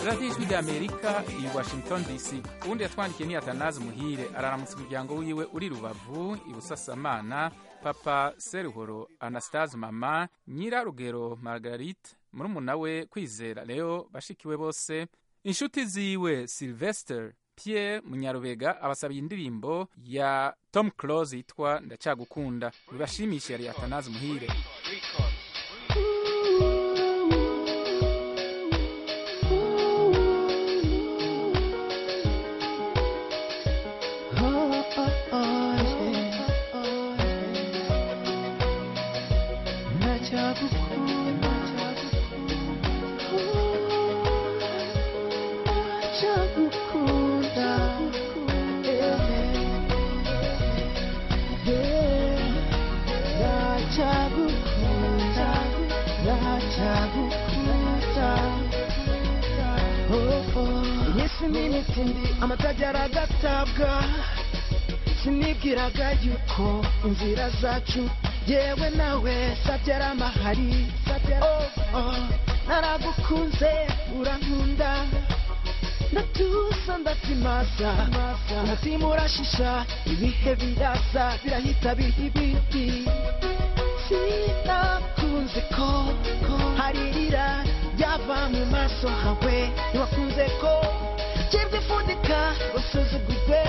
[SPEAKER 2] radiyo ijwi ry'amerika i washington dc uwundi yatwandikiye ni atanazi muhire araramutsa umuryango wiwe uri rubavu i busasamana papa seruhoro anastase mama nyirarugero margarite murumuna we kwizera leo bashikiwe bose inshuti ziwe sylvester pierre munyarubega abasabiye indirimbo ya tom close yitwa ndacyagukunda bibashimishe yari atanazi muhire
[SPEAKER 23] yesu n'imitindi amatajyara agatabwa sinibwiraga yuko inzira zacu yewe nawe sabyara amahari oh, oh, naragukunze urankunda ndatuza ndatsimaza umutima urashisha ibihe biraza birahita biha ibindi sinakunze ko haririra ryava mu maso hawe ntiwakunze ko kibyifundika usuzugurwe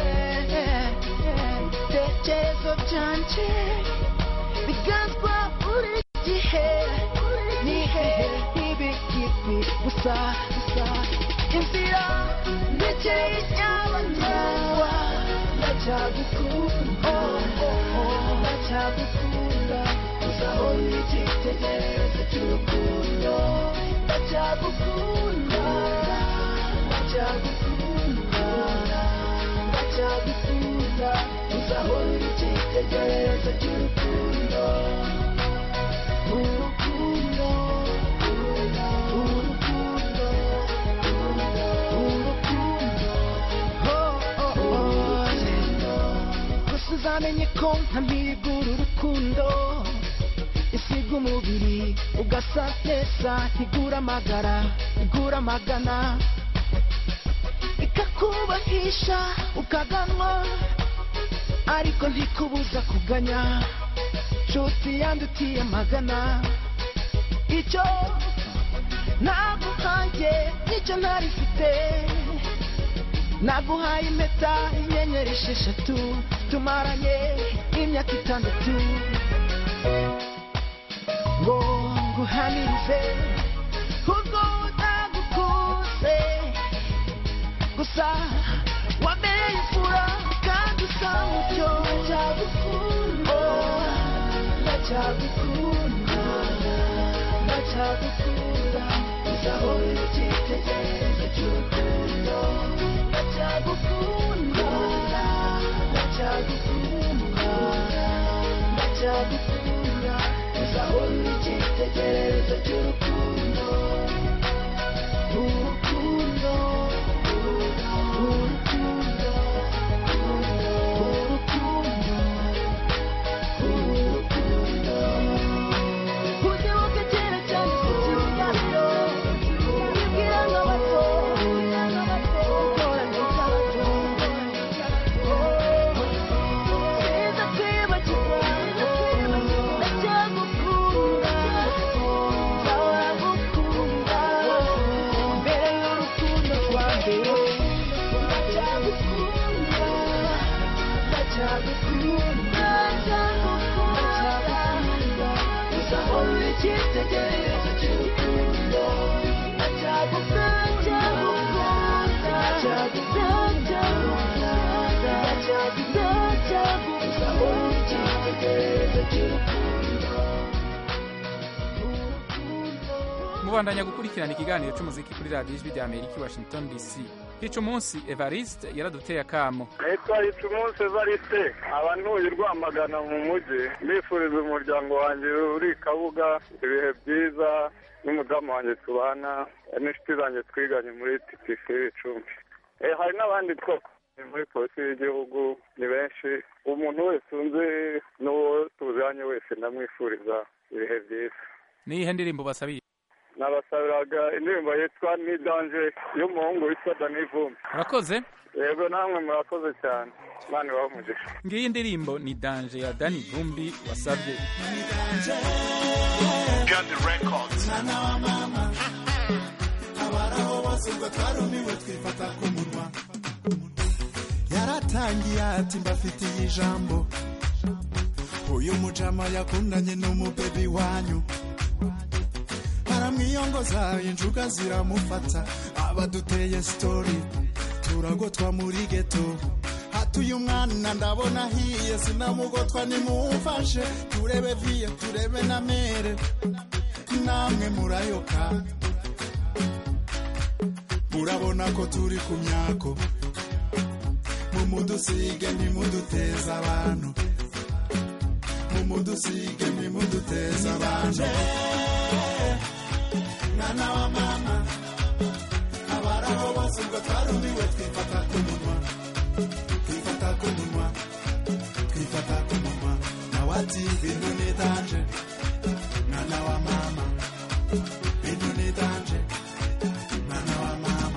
[SPEAKER 23] ibitekerezo byanje biganzwa buri gihe ni hehe ntibikibi gusa gusa inzira ndekeye nyabagendwa ndacyagukunda ndacyagukunda uzaho igitekerezo cy'urukundo ndacyagukunda ndacyagukunda ndacyagukunda uzaho igitekerezo cy'urukundo urukundo urukundo urukundo oh oh oh gusa uzamenye ko ntamwiga uru rukundo isiga umubiri ugasa neza ntigura amagara igura amagana ikakubahisha ukaganwa ariko ntikubuza kuganya nshuti yandutiye amagana icyo naguhaye nicyo ntarifite naguhaye impeta inyenyeri esheshatu tumaranye imyaka itandatu ngo nguhamirize ubwo utagukuze gusa wamenye imfura kandi usa mutyo ndacyagukunda ndacyagukunda ndacyagukunda uzahora icyitegererezo cy'urukundo ndacyagukunda ndacyagukunda ndacyagukunda uzahora icyitegererezo cy'urukundo urukundo urukundo urukundo urukundo ugibuke kera cyane ku kiganiro ubwira nk'abato ukora nk'abato sinza kwibagirwa ndacyagukunda nzahora ngukunda mbere y'urukundo rwa mbere ndacyagukunda ndacyagukunda ndacyagukunda uzahora uri icyitegererezo cy'urukundo ndacyagukunda ndacyagukunda ndacyagukunda uzahora uri icyitegererezo cy'urukundo
[SPEAKER 2] mubandanya gukurikirana ikiganiro cy'umuziki kuri radiyo ijwi rya amerika i washington dc hica umunsi evariste yaraduteye akamo
[SPEAKER 11] nitwa umunsi evariste abantuye rwamagana mu mujyi mbifuriza umuryango wanjye uri i kabuga ibihe byiza n'umudamu wanjye tubana n'inshuti zanjye twiganye muri tpc y'ibicumbi Eh, hari n'abandi twakoranye muri polisi y'igihugu ni benshi umuntu wese unzi n'uwo tuziranye wese ndamwifuriza ibihe byiza
[SPEAKER 2] niyihe ndirimbo basabiye
[SPEAKER 11] nabasabiraga indirimbo yitwa ni danje y'umuhungu witwa dani vumbi
[SPEAKER 2] urakoze
[SPEAKER 11] yego namwe murakoze cyane imana ibahe umugisha
[SPEAKER 2] ngiyi ndirimbo ni danje ya dani vumbi wasabye
[SPEAKER 12] mwana wa mama abaraho bose ubwo twarumiwe twifata ku munwa yaratangiye ati mbafitiye ijambo uyu mujama yakundanye n'umubebi wanyu aramwiyongoza injuga ziramufata abaduteye sitori turagotwa muri geto hatuye umwana ndabona ahiye sinamugotwa nimumfashe turebe viye turebe na mere namwe murayoka murabona ko turi ku myako mumudusige ntimuduteze abantu mumudusige ntimuduteze abantu mwana wa mama abaraho bose ubwo twarumiwe twifata ku munwa twifata ku munwa twifata ku munwa nawe ati bintu ni danje mwana wa mama bintu ni danje mwana wa mama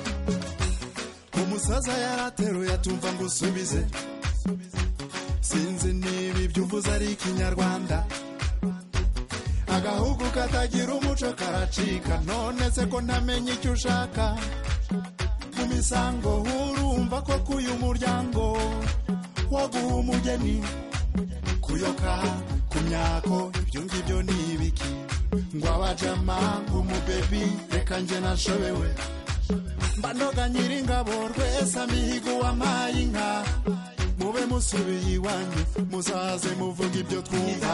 [SPEAKER 12] umusaza yarateruye atumva ngo usubize sinzi niba ibyo uvuze ari ikinyarwanda agahugu katagira umuco karacika none se ko ntamenya icyo ushaka mu misango urumva ko kuyu muryango waguha umugeni kuyoka ku myako ibyo ngibyo ni ibiki ngo abajama umubebi reka njye nashobewe mbanoga nyiringabo rwese amihigo wampaye inka mube musubiye iwanyu muzaze muvuga ibyo twumva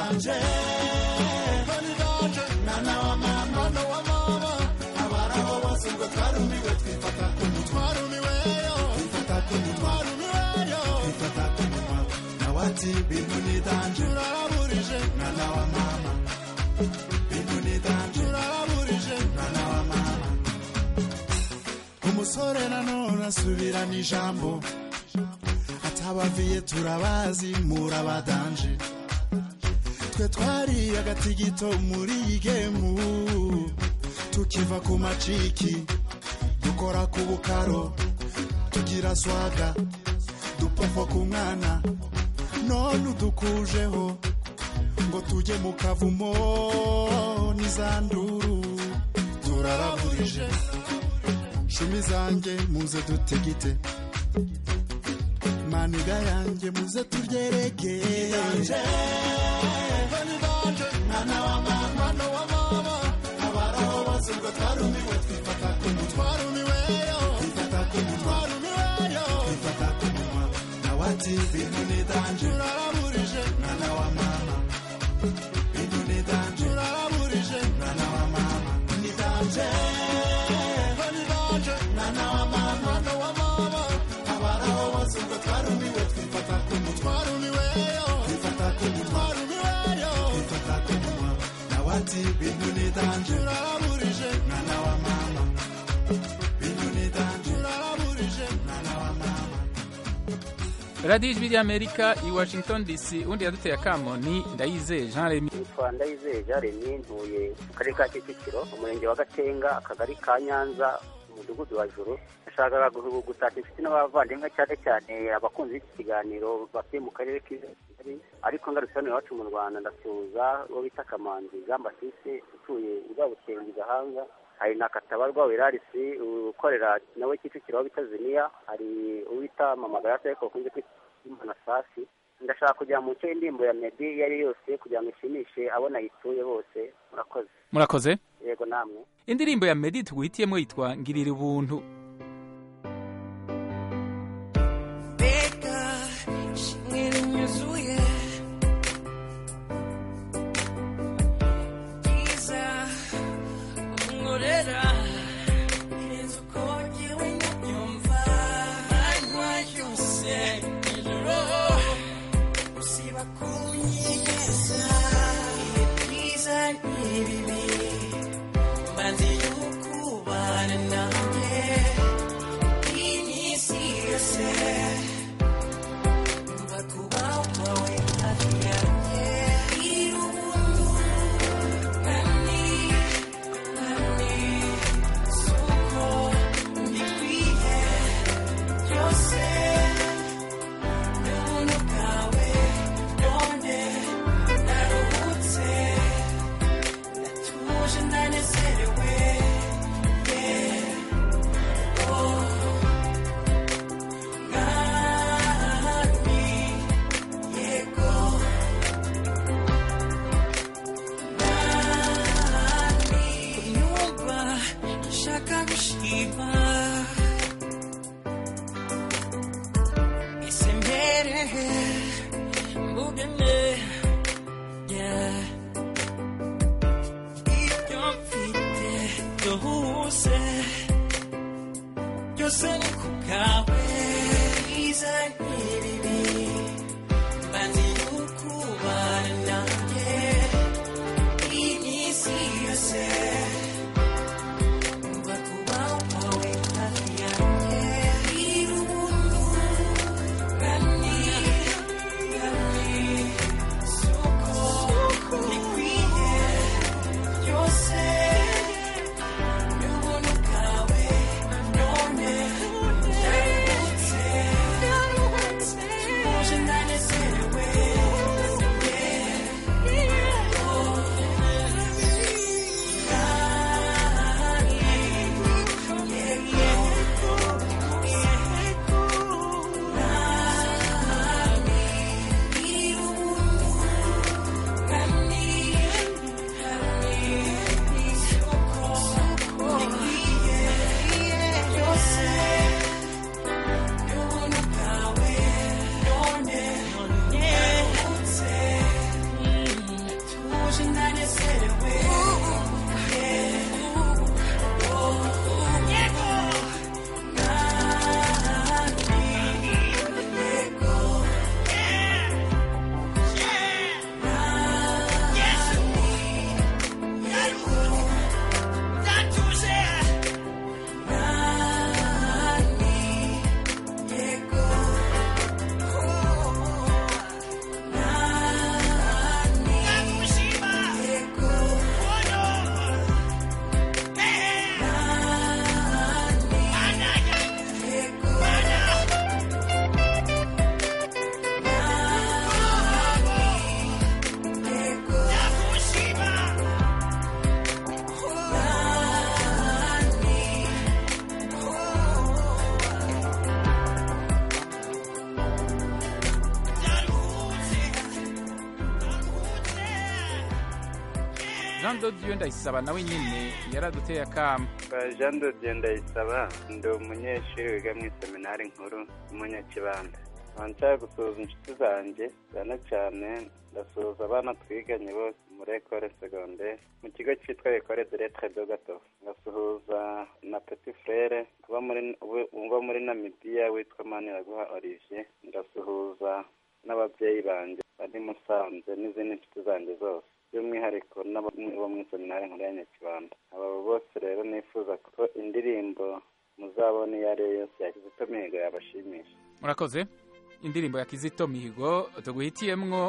[SPEAKER 12] mwana wa mama mwana wa mama abaraho bose ubwo twarumiwe twifata ku munwa twarumiweyo twifata ku munwa twarumiweyo twifata ku munwa nawe ati bintu ni danje uraraburije mwana wa mama bintu ni danje uraraburije mwana wa mama umusore nanone asubirana ijambo atabaviye turabazi murabadanje twe twari agatigito muri iyi gemu tukiva ku maciki dukora ku bukaro tugira swaga dupofo ku mwana none udukujeho ngo tujye mu kavumo n'izanduru turaraburije shumi zanjye muze dutigite maniga yanjye muze turyereke mwana wa mama mwana wa mama abaraho bose ubwo twarumiwe twifata ku munwa twarumiweyo twifata ku munwa twarumiweyo twifata ku munwa nawe ati bintu ni danje uraraburije mwana wa mama bintu ni danje uraraburije mwana wa mama ni danje ni danje mwana wa mama mwana wa mama abaraho bose ubwo twarumiwe twifata ku munwa twarumiweyo twifata ku munwa twarumiweyo twifata ku munwa nawe ati bintu ni danje uraraburije mwana wa mama bintu ni danje uraraburije mwana wa mama
[SPEAKER 2] radiyo ijwi ry'amerika i washington dc undi yaduteye akamo ni ndayizeye jean remy
[SPEAKER 14] nitwa ndayizeye jaremye ntuye mu karere ka kicukiro umurenge wa gatenga akagari ka nyanza umudugudu wa juru nashakaga gu- gutashya inshuti n'abavandimwe cyane cyane abakunzi b'iki kiganiro batuye mu karere k'Kigali ariko ngarutse hano iwacu mu rwanda ndasuhuza uwo bita kamanzi jean baptiste utuye i rwabukengi gahanga hari na katabarwa wirarisi ukorera nawe kicukiro aho bita ziniya hari uwita mamagara ariko bakunze kwita imana safi ndashaka kujya mu nce y'indirimbo ya medi iyo ari yo yose kugira ngo ishimishe abo nayituye bose murakoze
[SPEAKER 2] murakoze
[SPEAKER 14] yego namwe
[SPEAKER 2] indirimbo ya medi tuguhitiyemo yitwa ngirira ubuntu
[SPEAKER 23] Beka, shimwe nyuzuye Giza, umurera Irenze uko njyewe nyumva Anywa yose ijoro Usiba kunyigeza Ibihe byiza n'ibibi Maze y'ukubana nanjye iminsi yose umva kuba kwawe hafi yanjye iri ubuntu kandi ndagushima ese mbere mbugane yeah. ibyo mfite byose byose ni ku bwawe bwiza nk'ibibi mbanze ukubana nanjye iminsi yose umva kuba wawe hafi yanjye iri ubuntu kandi kandi soko bikwiye byose n'ubuntu bwawe none ndaruhutse tuje ndanezerewe
[SPEAKER 2] jean dodiyo ndayisaba nawe nyine yaraduteye akamo
[SPEAKER 13] jean dodiyo ndayisaba ndi umunyeshuri wiga mu iseminari nkuru y'umunyakibanda nkaba nshaka gusuhuza inshuti zanjye cyane cyane ndasuhuza abana twiganye bose muri ekore segonderi mu kigo cyitwa ekore de letre do gato ngasuhuza na petit frere uba muri uba muri namibiya witwa maniraguha olivier ndasuhuza n'ababyeyi banjye bari musanze n'izindi nshuti zanjye zose by'umwihariko n'abo mu iseminari nkuru ya nyakibanda aba bose rero nifuza ko indirimbo muzabona iyo ari yo yose ya kizito mihigo yabashimisha
[SPEAKER 2] murakoze indirimbo ya kizito mihigo tuguhitiyemwo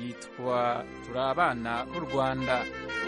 [SPEAKER 2] yitwa turi abana b'u rwanda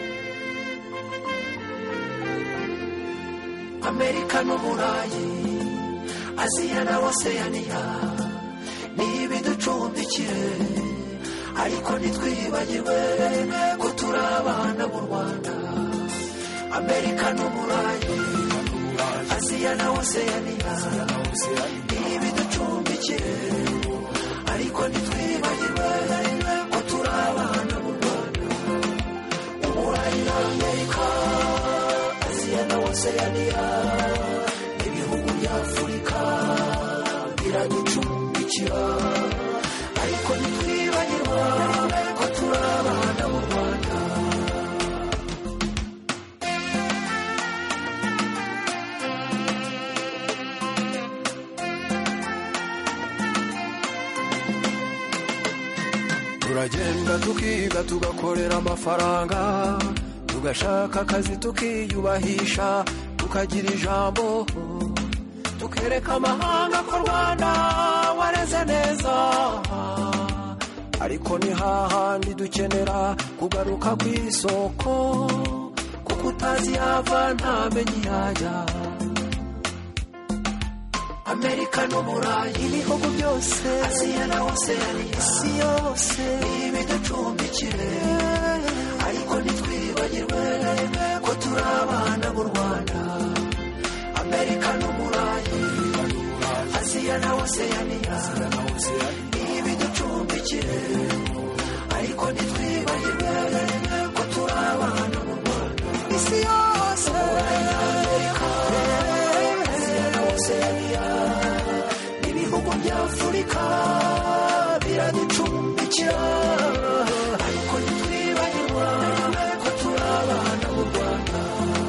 [SPEAKER 23] amerika n'uburayi aziya na oseyaniya ni ibiducumbikiye ariko ntitwibagirwe ko turi abana mu rwanda amerika n'uburayi aziya na oseyaniya ni ibiducumbikiye ariko ntitwibagirwe ko turi abana mu rwanda uburayi na amerika aziya na oseyaniya ibihugu bya afurika biraducumbikira ariko ntitwibagirwa ko turi abana mu rwanda
[SPEAKER 15] turagenda tukiga tugakorera amafaranga tugashaka akazi tukiyubahisha tukagira ijambo tukereka amahanga ko rwanda wareze neza ariko ni hahandi dukenera kugaruka ku isoko kuko utazi yava ntamenye iyajya amerika n'uburayi ibihugu byose aziya na oseyaniya isi yose ibiducumbikire ariko ntitwibagirwe ko turi abana b'u rwanda amerika n'uburayi aziya na oseyaniya ibiducumbikire ariko ntitwibagirwe ko turi abana b'u rwanda isi yose amerika biducumbikira ariko ntitwibagirwa ko turi abana b'u rwanda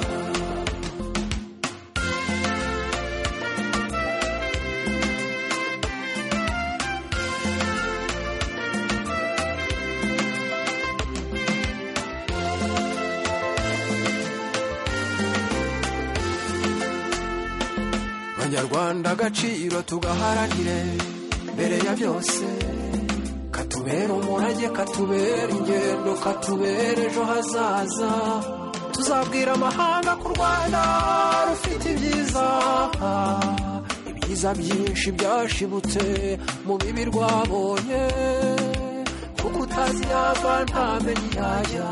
[SPEAKER 15] banyarwanda agaciro tugaharanire mbere ya byose katubera umurage katubera ingendo katubera ejo hazaza tuzabwira amahanga ku rwanda rufite ibyiza ibyiza byinshi byashibutse mu bibi rwabonye kuko utazi yava ntamenye yajya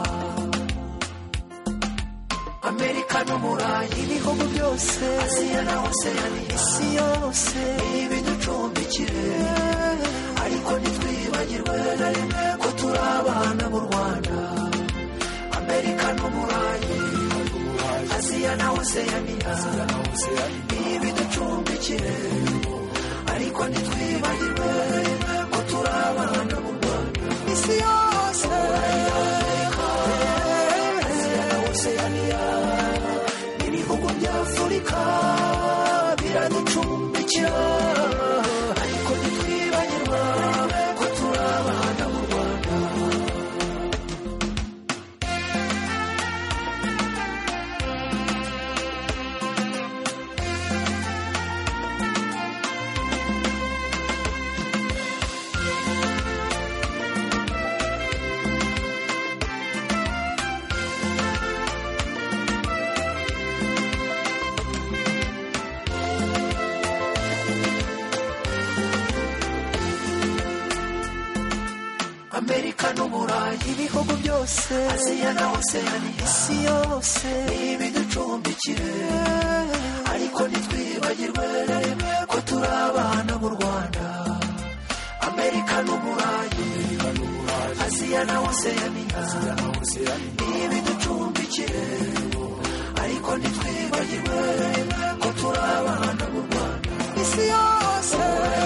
[SPEAKER 15] amerika n'umurayi ibihugu byose aziya na oseyani isi yose ibiducumbikire ariko ntitwibagirwe na rimwe ko turi abana b'u rwanda amerika n'umurayi aziya na oseyaniya ibiducumbikire ariko ntitwibagirwe ko turi abana b'u rwanda isi yose aziya na oseyaniya ibihugu bya afurika biraducumbikira ariko ntitwibagirwa ko turi abana b'u rwanda amerika n'umurayi ibihugu byose aziya na oseyani isi yose ibiducumbikire ariko ntitwibagirwe na rimwe ko turi abana b'u rwanda amerika n'umurayi aziya na oseyani ibiducumbikire ariko ntitwibagirwe ko turi abana b'u rwanda isi yose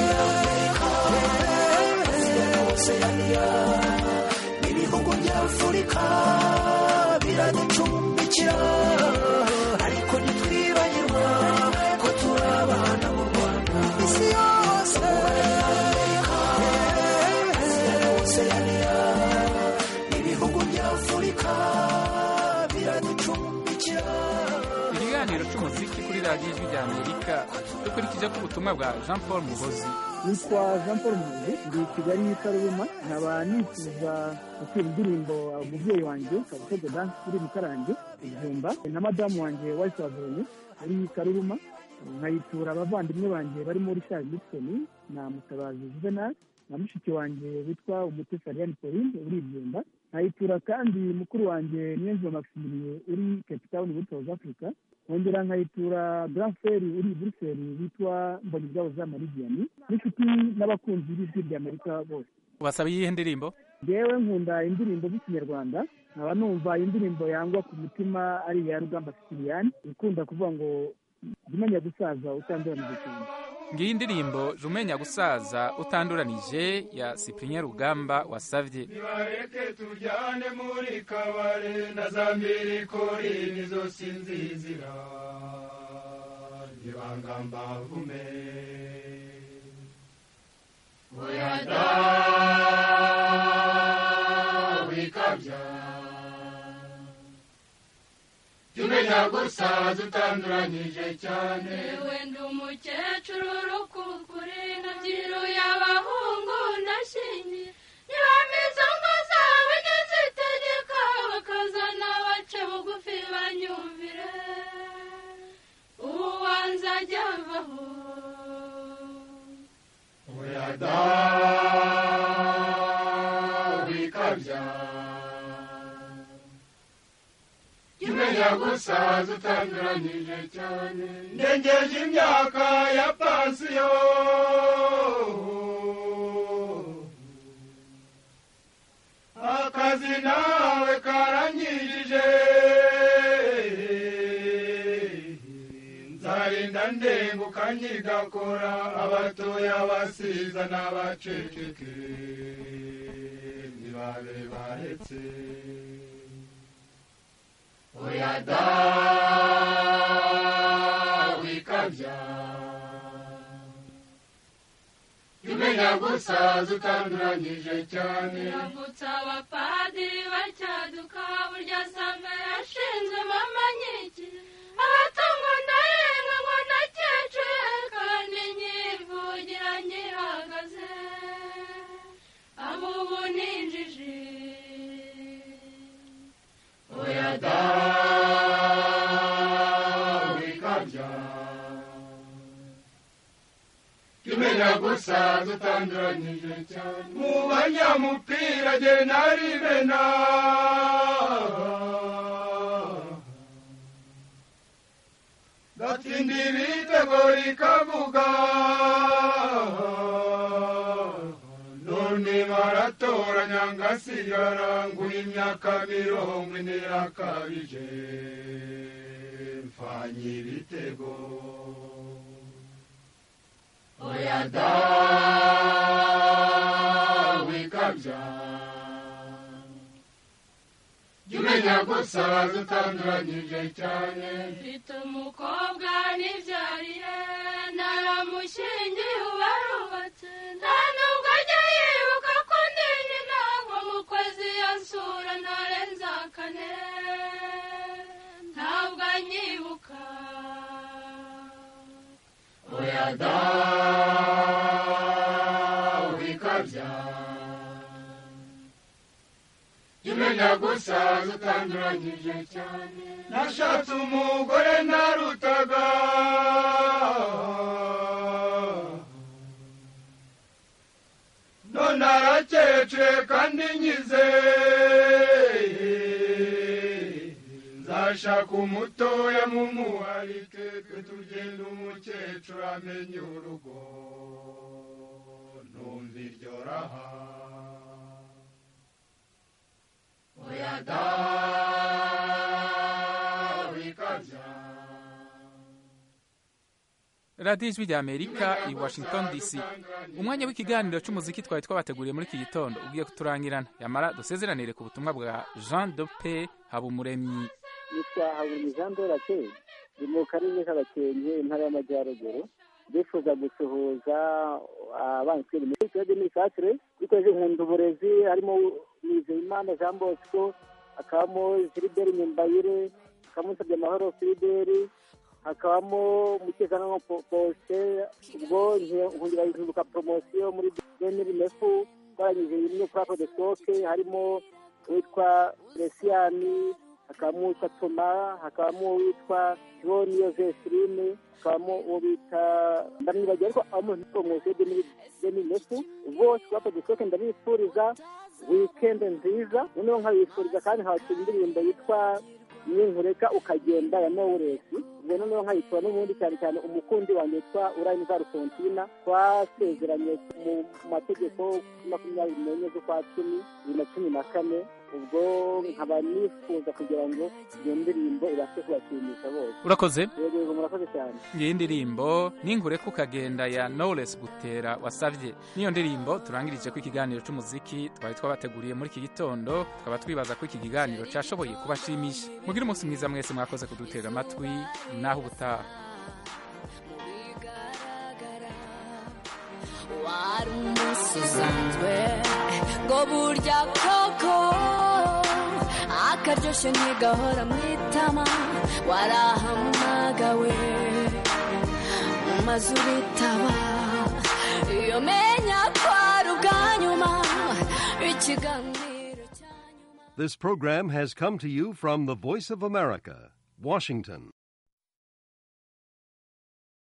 [SPEAKER 15] aziya na oseyaniya ibihugu bya afurika biraducumbikira ariko ntitwibagirwa ko turi abana b'u rwanda isi yose aziya na oseyaniya ibihugu bya afurika biraducumbikira
[SPEAKER 2] ikiganiro cy'umuziki kuri radiyo ijwi rya amerika dukurikije ko ubutumwa bwa jean paul muhozi
[SPEAKER 8] nitwa jean paul muzi ndi i kigali karuruma nkaba nifuza gushyira indirimbo umubyeyi wanjye kabutego dansi uri mu karange ijumba na madamu wanjye wahise wazonye ari karuruma nkayitura abavandimwe banjye barimo richard nixon na mutabazi juvenal na mushiki wanjye witwa umutesi ariane pauline uri ibyumba nkayitura kandi mukuru wanjye niyonzima maximiliye uri cape town muri south africa nkongera nkayitura grand frere uri i buruseli witwa mbonyibyabo za maridiyani n'inshuti n'abakunzi b'ijwi rya amerika bose
[SPEAKER 2] ubasaba iyihe ndirimbo
[SPEAKER 8] ngewe nkunda indirimbo z'ikinyarwanda nkaba numva indirimbo yangwa ku mutima ari iya rugamba sipiriyani ikunda kuvuga ngo jya umenya gusaza utanduranije cyane
[SPEAKER 2] ngiyi indirimbo jya umenya gusaza utanduranije ya cyprien rugamba wasabye
[SPEAKER 16] nibareke tujyane muri kabare na za mbirikori nizo sinzizira nibanga mbavume oya da wikabya jya umenya gusaza utanduranyije cyane
[SPEAKER 18] wenda umukecuru urukukure nabyiruye abahungu ndashingiye ntibamize ngo zabo ujye zitegeka bakazana bace bugufi banyumvire uwanze ajya avaho
[SPEAKER 16] oya da wikabya jya umenya gusaza utanduranyije cyane ndengeje imyaka ya pansiyo akazi nawe karanyijije nzarinda ndenguka nkigakora abatoya abasiza n'abaceceke babe baretse oya da wikabya imenya gusaza utanduranyije cyane
[SPEAKER 18] yavutse abapadiri bacyaduka burya same yashinzwe mama nyiki abatungwa ndarenga ngo nakecure kandi nyivugira nyihagaze abo ubu ninjiji
[SPEAKER 16] oya da wikabya imenya gusaza utanduranyije cyane mu banyamupira jye narimena gatsinda ibitego rikavuga none baratoranya ngasigara nguha imyaka mirongo ine yakabije mfanye ibitego oya da wikabya jya umenya gusaza utanduranyije cyane
[SPEAKER 18] mfite umukobwa nibyariye naramushyingiye ubarubatse nta nubwo ajya yibuka ko ndi nyina ngo mu kwezi yansura ntarenza kane ntabwo anyibuka
[SPEAKER 16] oya da wikabya jya umenya gusaza utanduranyije cyane nashatse umugore narutaga none arakecure kandi nyize nzashaka umutoya mumuharike twe tugenda umukecuru amenye urugo numva iryo raha oya da wikabya
[SPEAKER 2] radiyo ijwi rya amerika i washington dc umwanya w'ikiganiro cy'umuziki twari twabateguriye muri iki gitondo ugiye kuturangirana yamara dusezeranire ku butumwa bwa jean de pe habumuremyi
[SPEAKER 8] yitwa habumuremyi jean de rake ni mu karere k'abakenke intara y'amajyaruguru bifuza gusuhuza abansiri muri kibazo n'imifatire bikoze nkunda uburezi harimo nizeyimana jean bosco hakabamo gilbert nyumbayire hakabamo nsabye amahoro filiberi hakabamo umutekano posite ubwo nkundira guhinduka poromosiyo muri beneri mefu twarangije rimwe kuri ako desoke harimo uwitwa lesiyani hakabamo uwitwa toma hakabamo uwitwa joni yozephine hakabamo uwo bita ndamwibagiwe ariko abo muri poromosiyo beneri mefu bose kuri ako desoke ndabifuriza wikende nziza noneho nkabifuriza kandi nkabakira indirimbo yitwa ninkureka ukagenda ya nowuresi ubwo noneho nkayitora n'ubundi cyane cyane umukundi wanjye witwa urayini zarufontina twasezeranye mu mategeko makumyabiri n'enye z'ukwa cumi bibiri na cumi na kane ubwo nkaba nifuza kugira ngo iyo ndirimbo ibashe kubashimisha bose
[SPEAKER 2] urakoze
[SPEAKER 8] yego yego murakoze cyane
[SPEAKER 2] iyi ndirimbo ninkureka ukagenda ya knowless butera wasabye niyo ndirimbo turangirije ko ikiganiro cy'umuziki twari twabateguriye muri iki gitondo tukaba twibaza ko iki kiganiro cyashoboye kubashimisha mugire umunsi mwiza mwese mwakoze kudutega amatwi naho ubutaha
[SPEAKER 9] wari umunsi usanzwe ngo burya koko akaryoshye ntigahora mu itama warahamagawe maze uritaba iyo menya ko ari ubwa nyuma ikiganiro
[SPEAKER 17] This program has come to you from the Voice of America, Washington.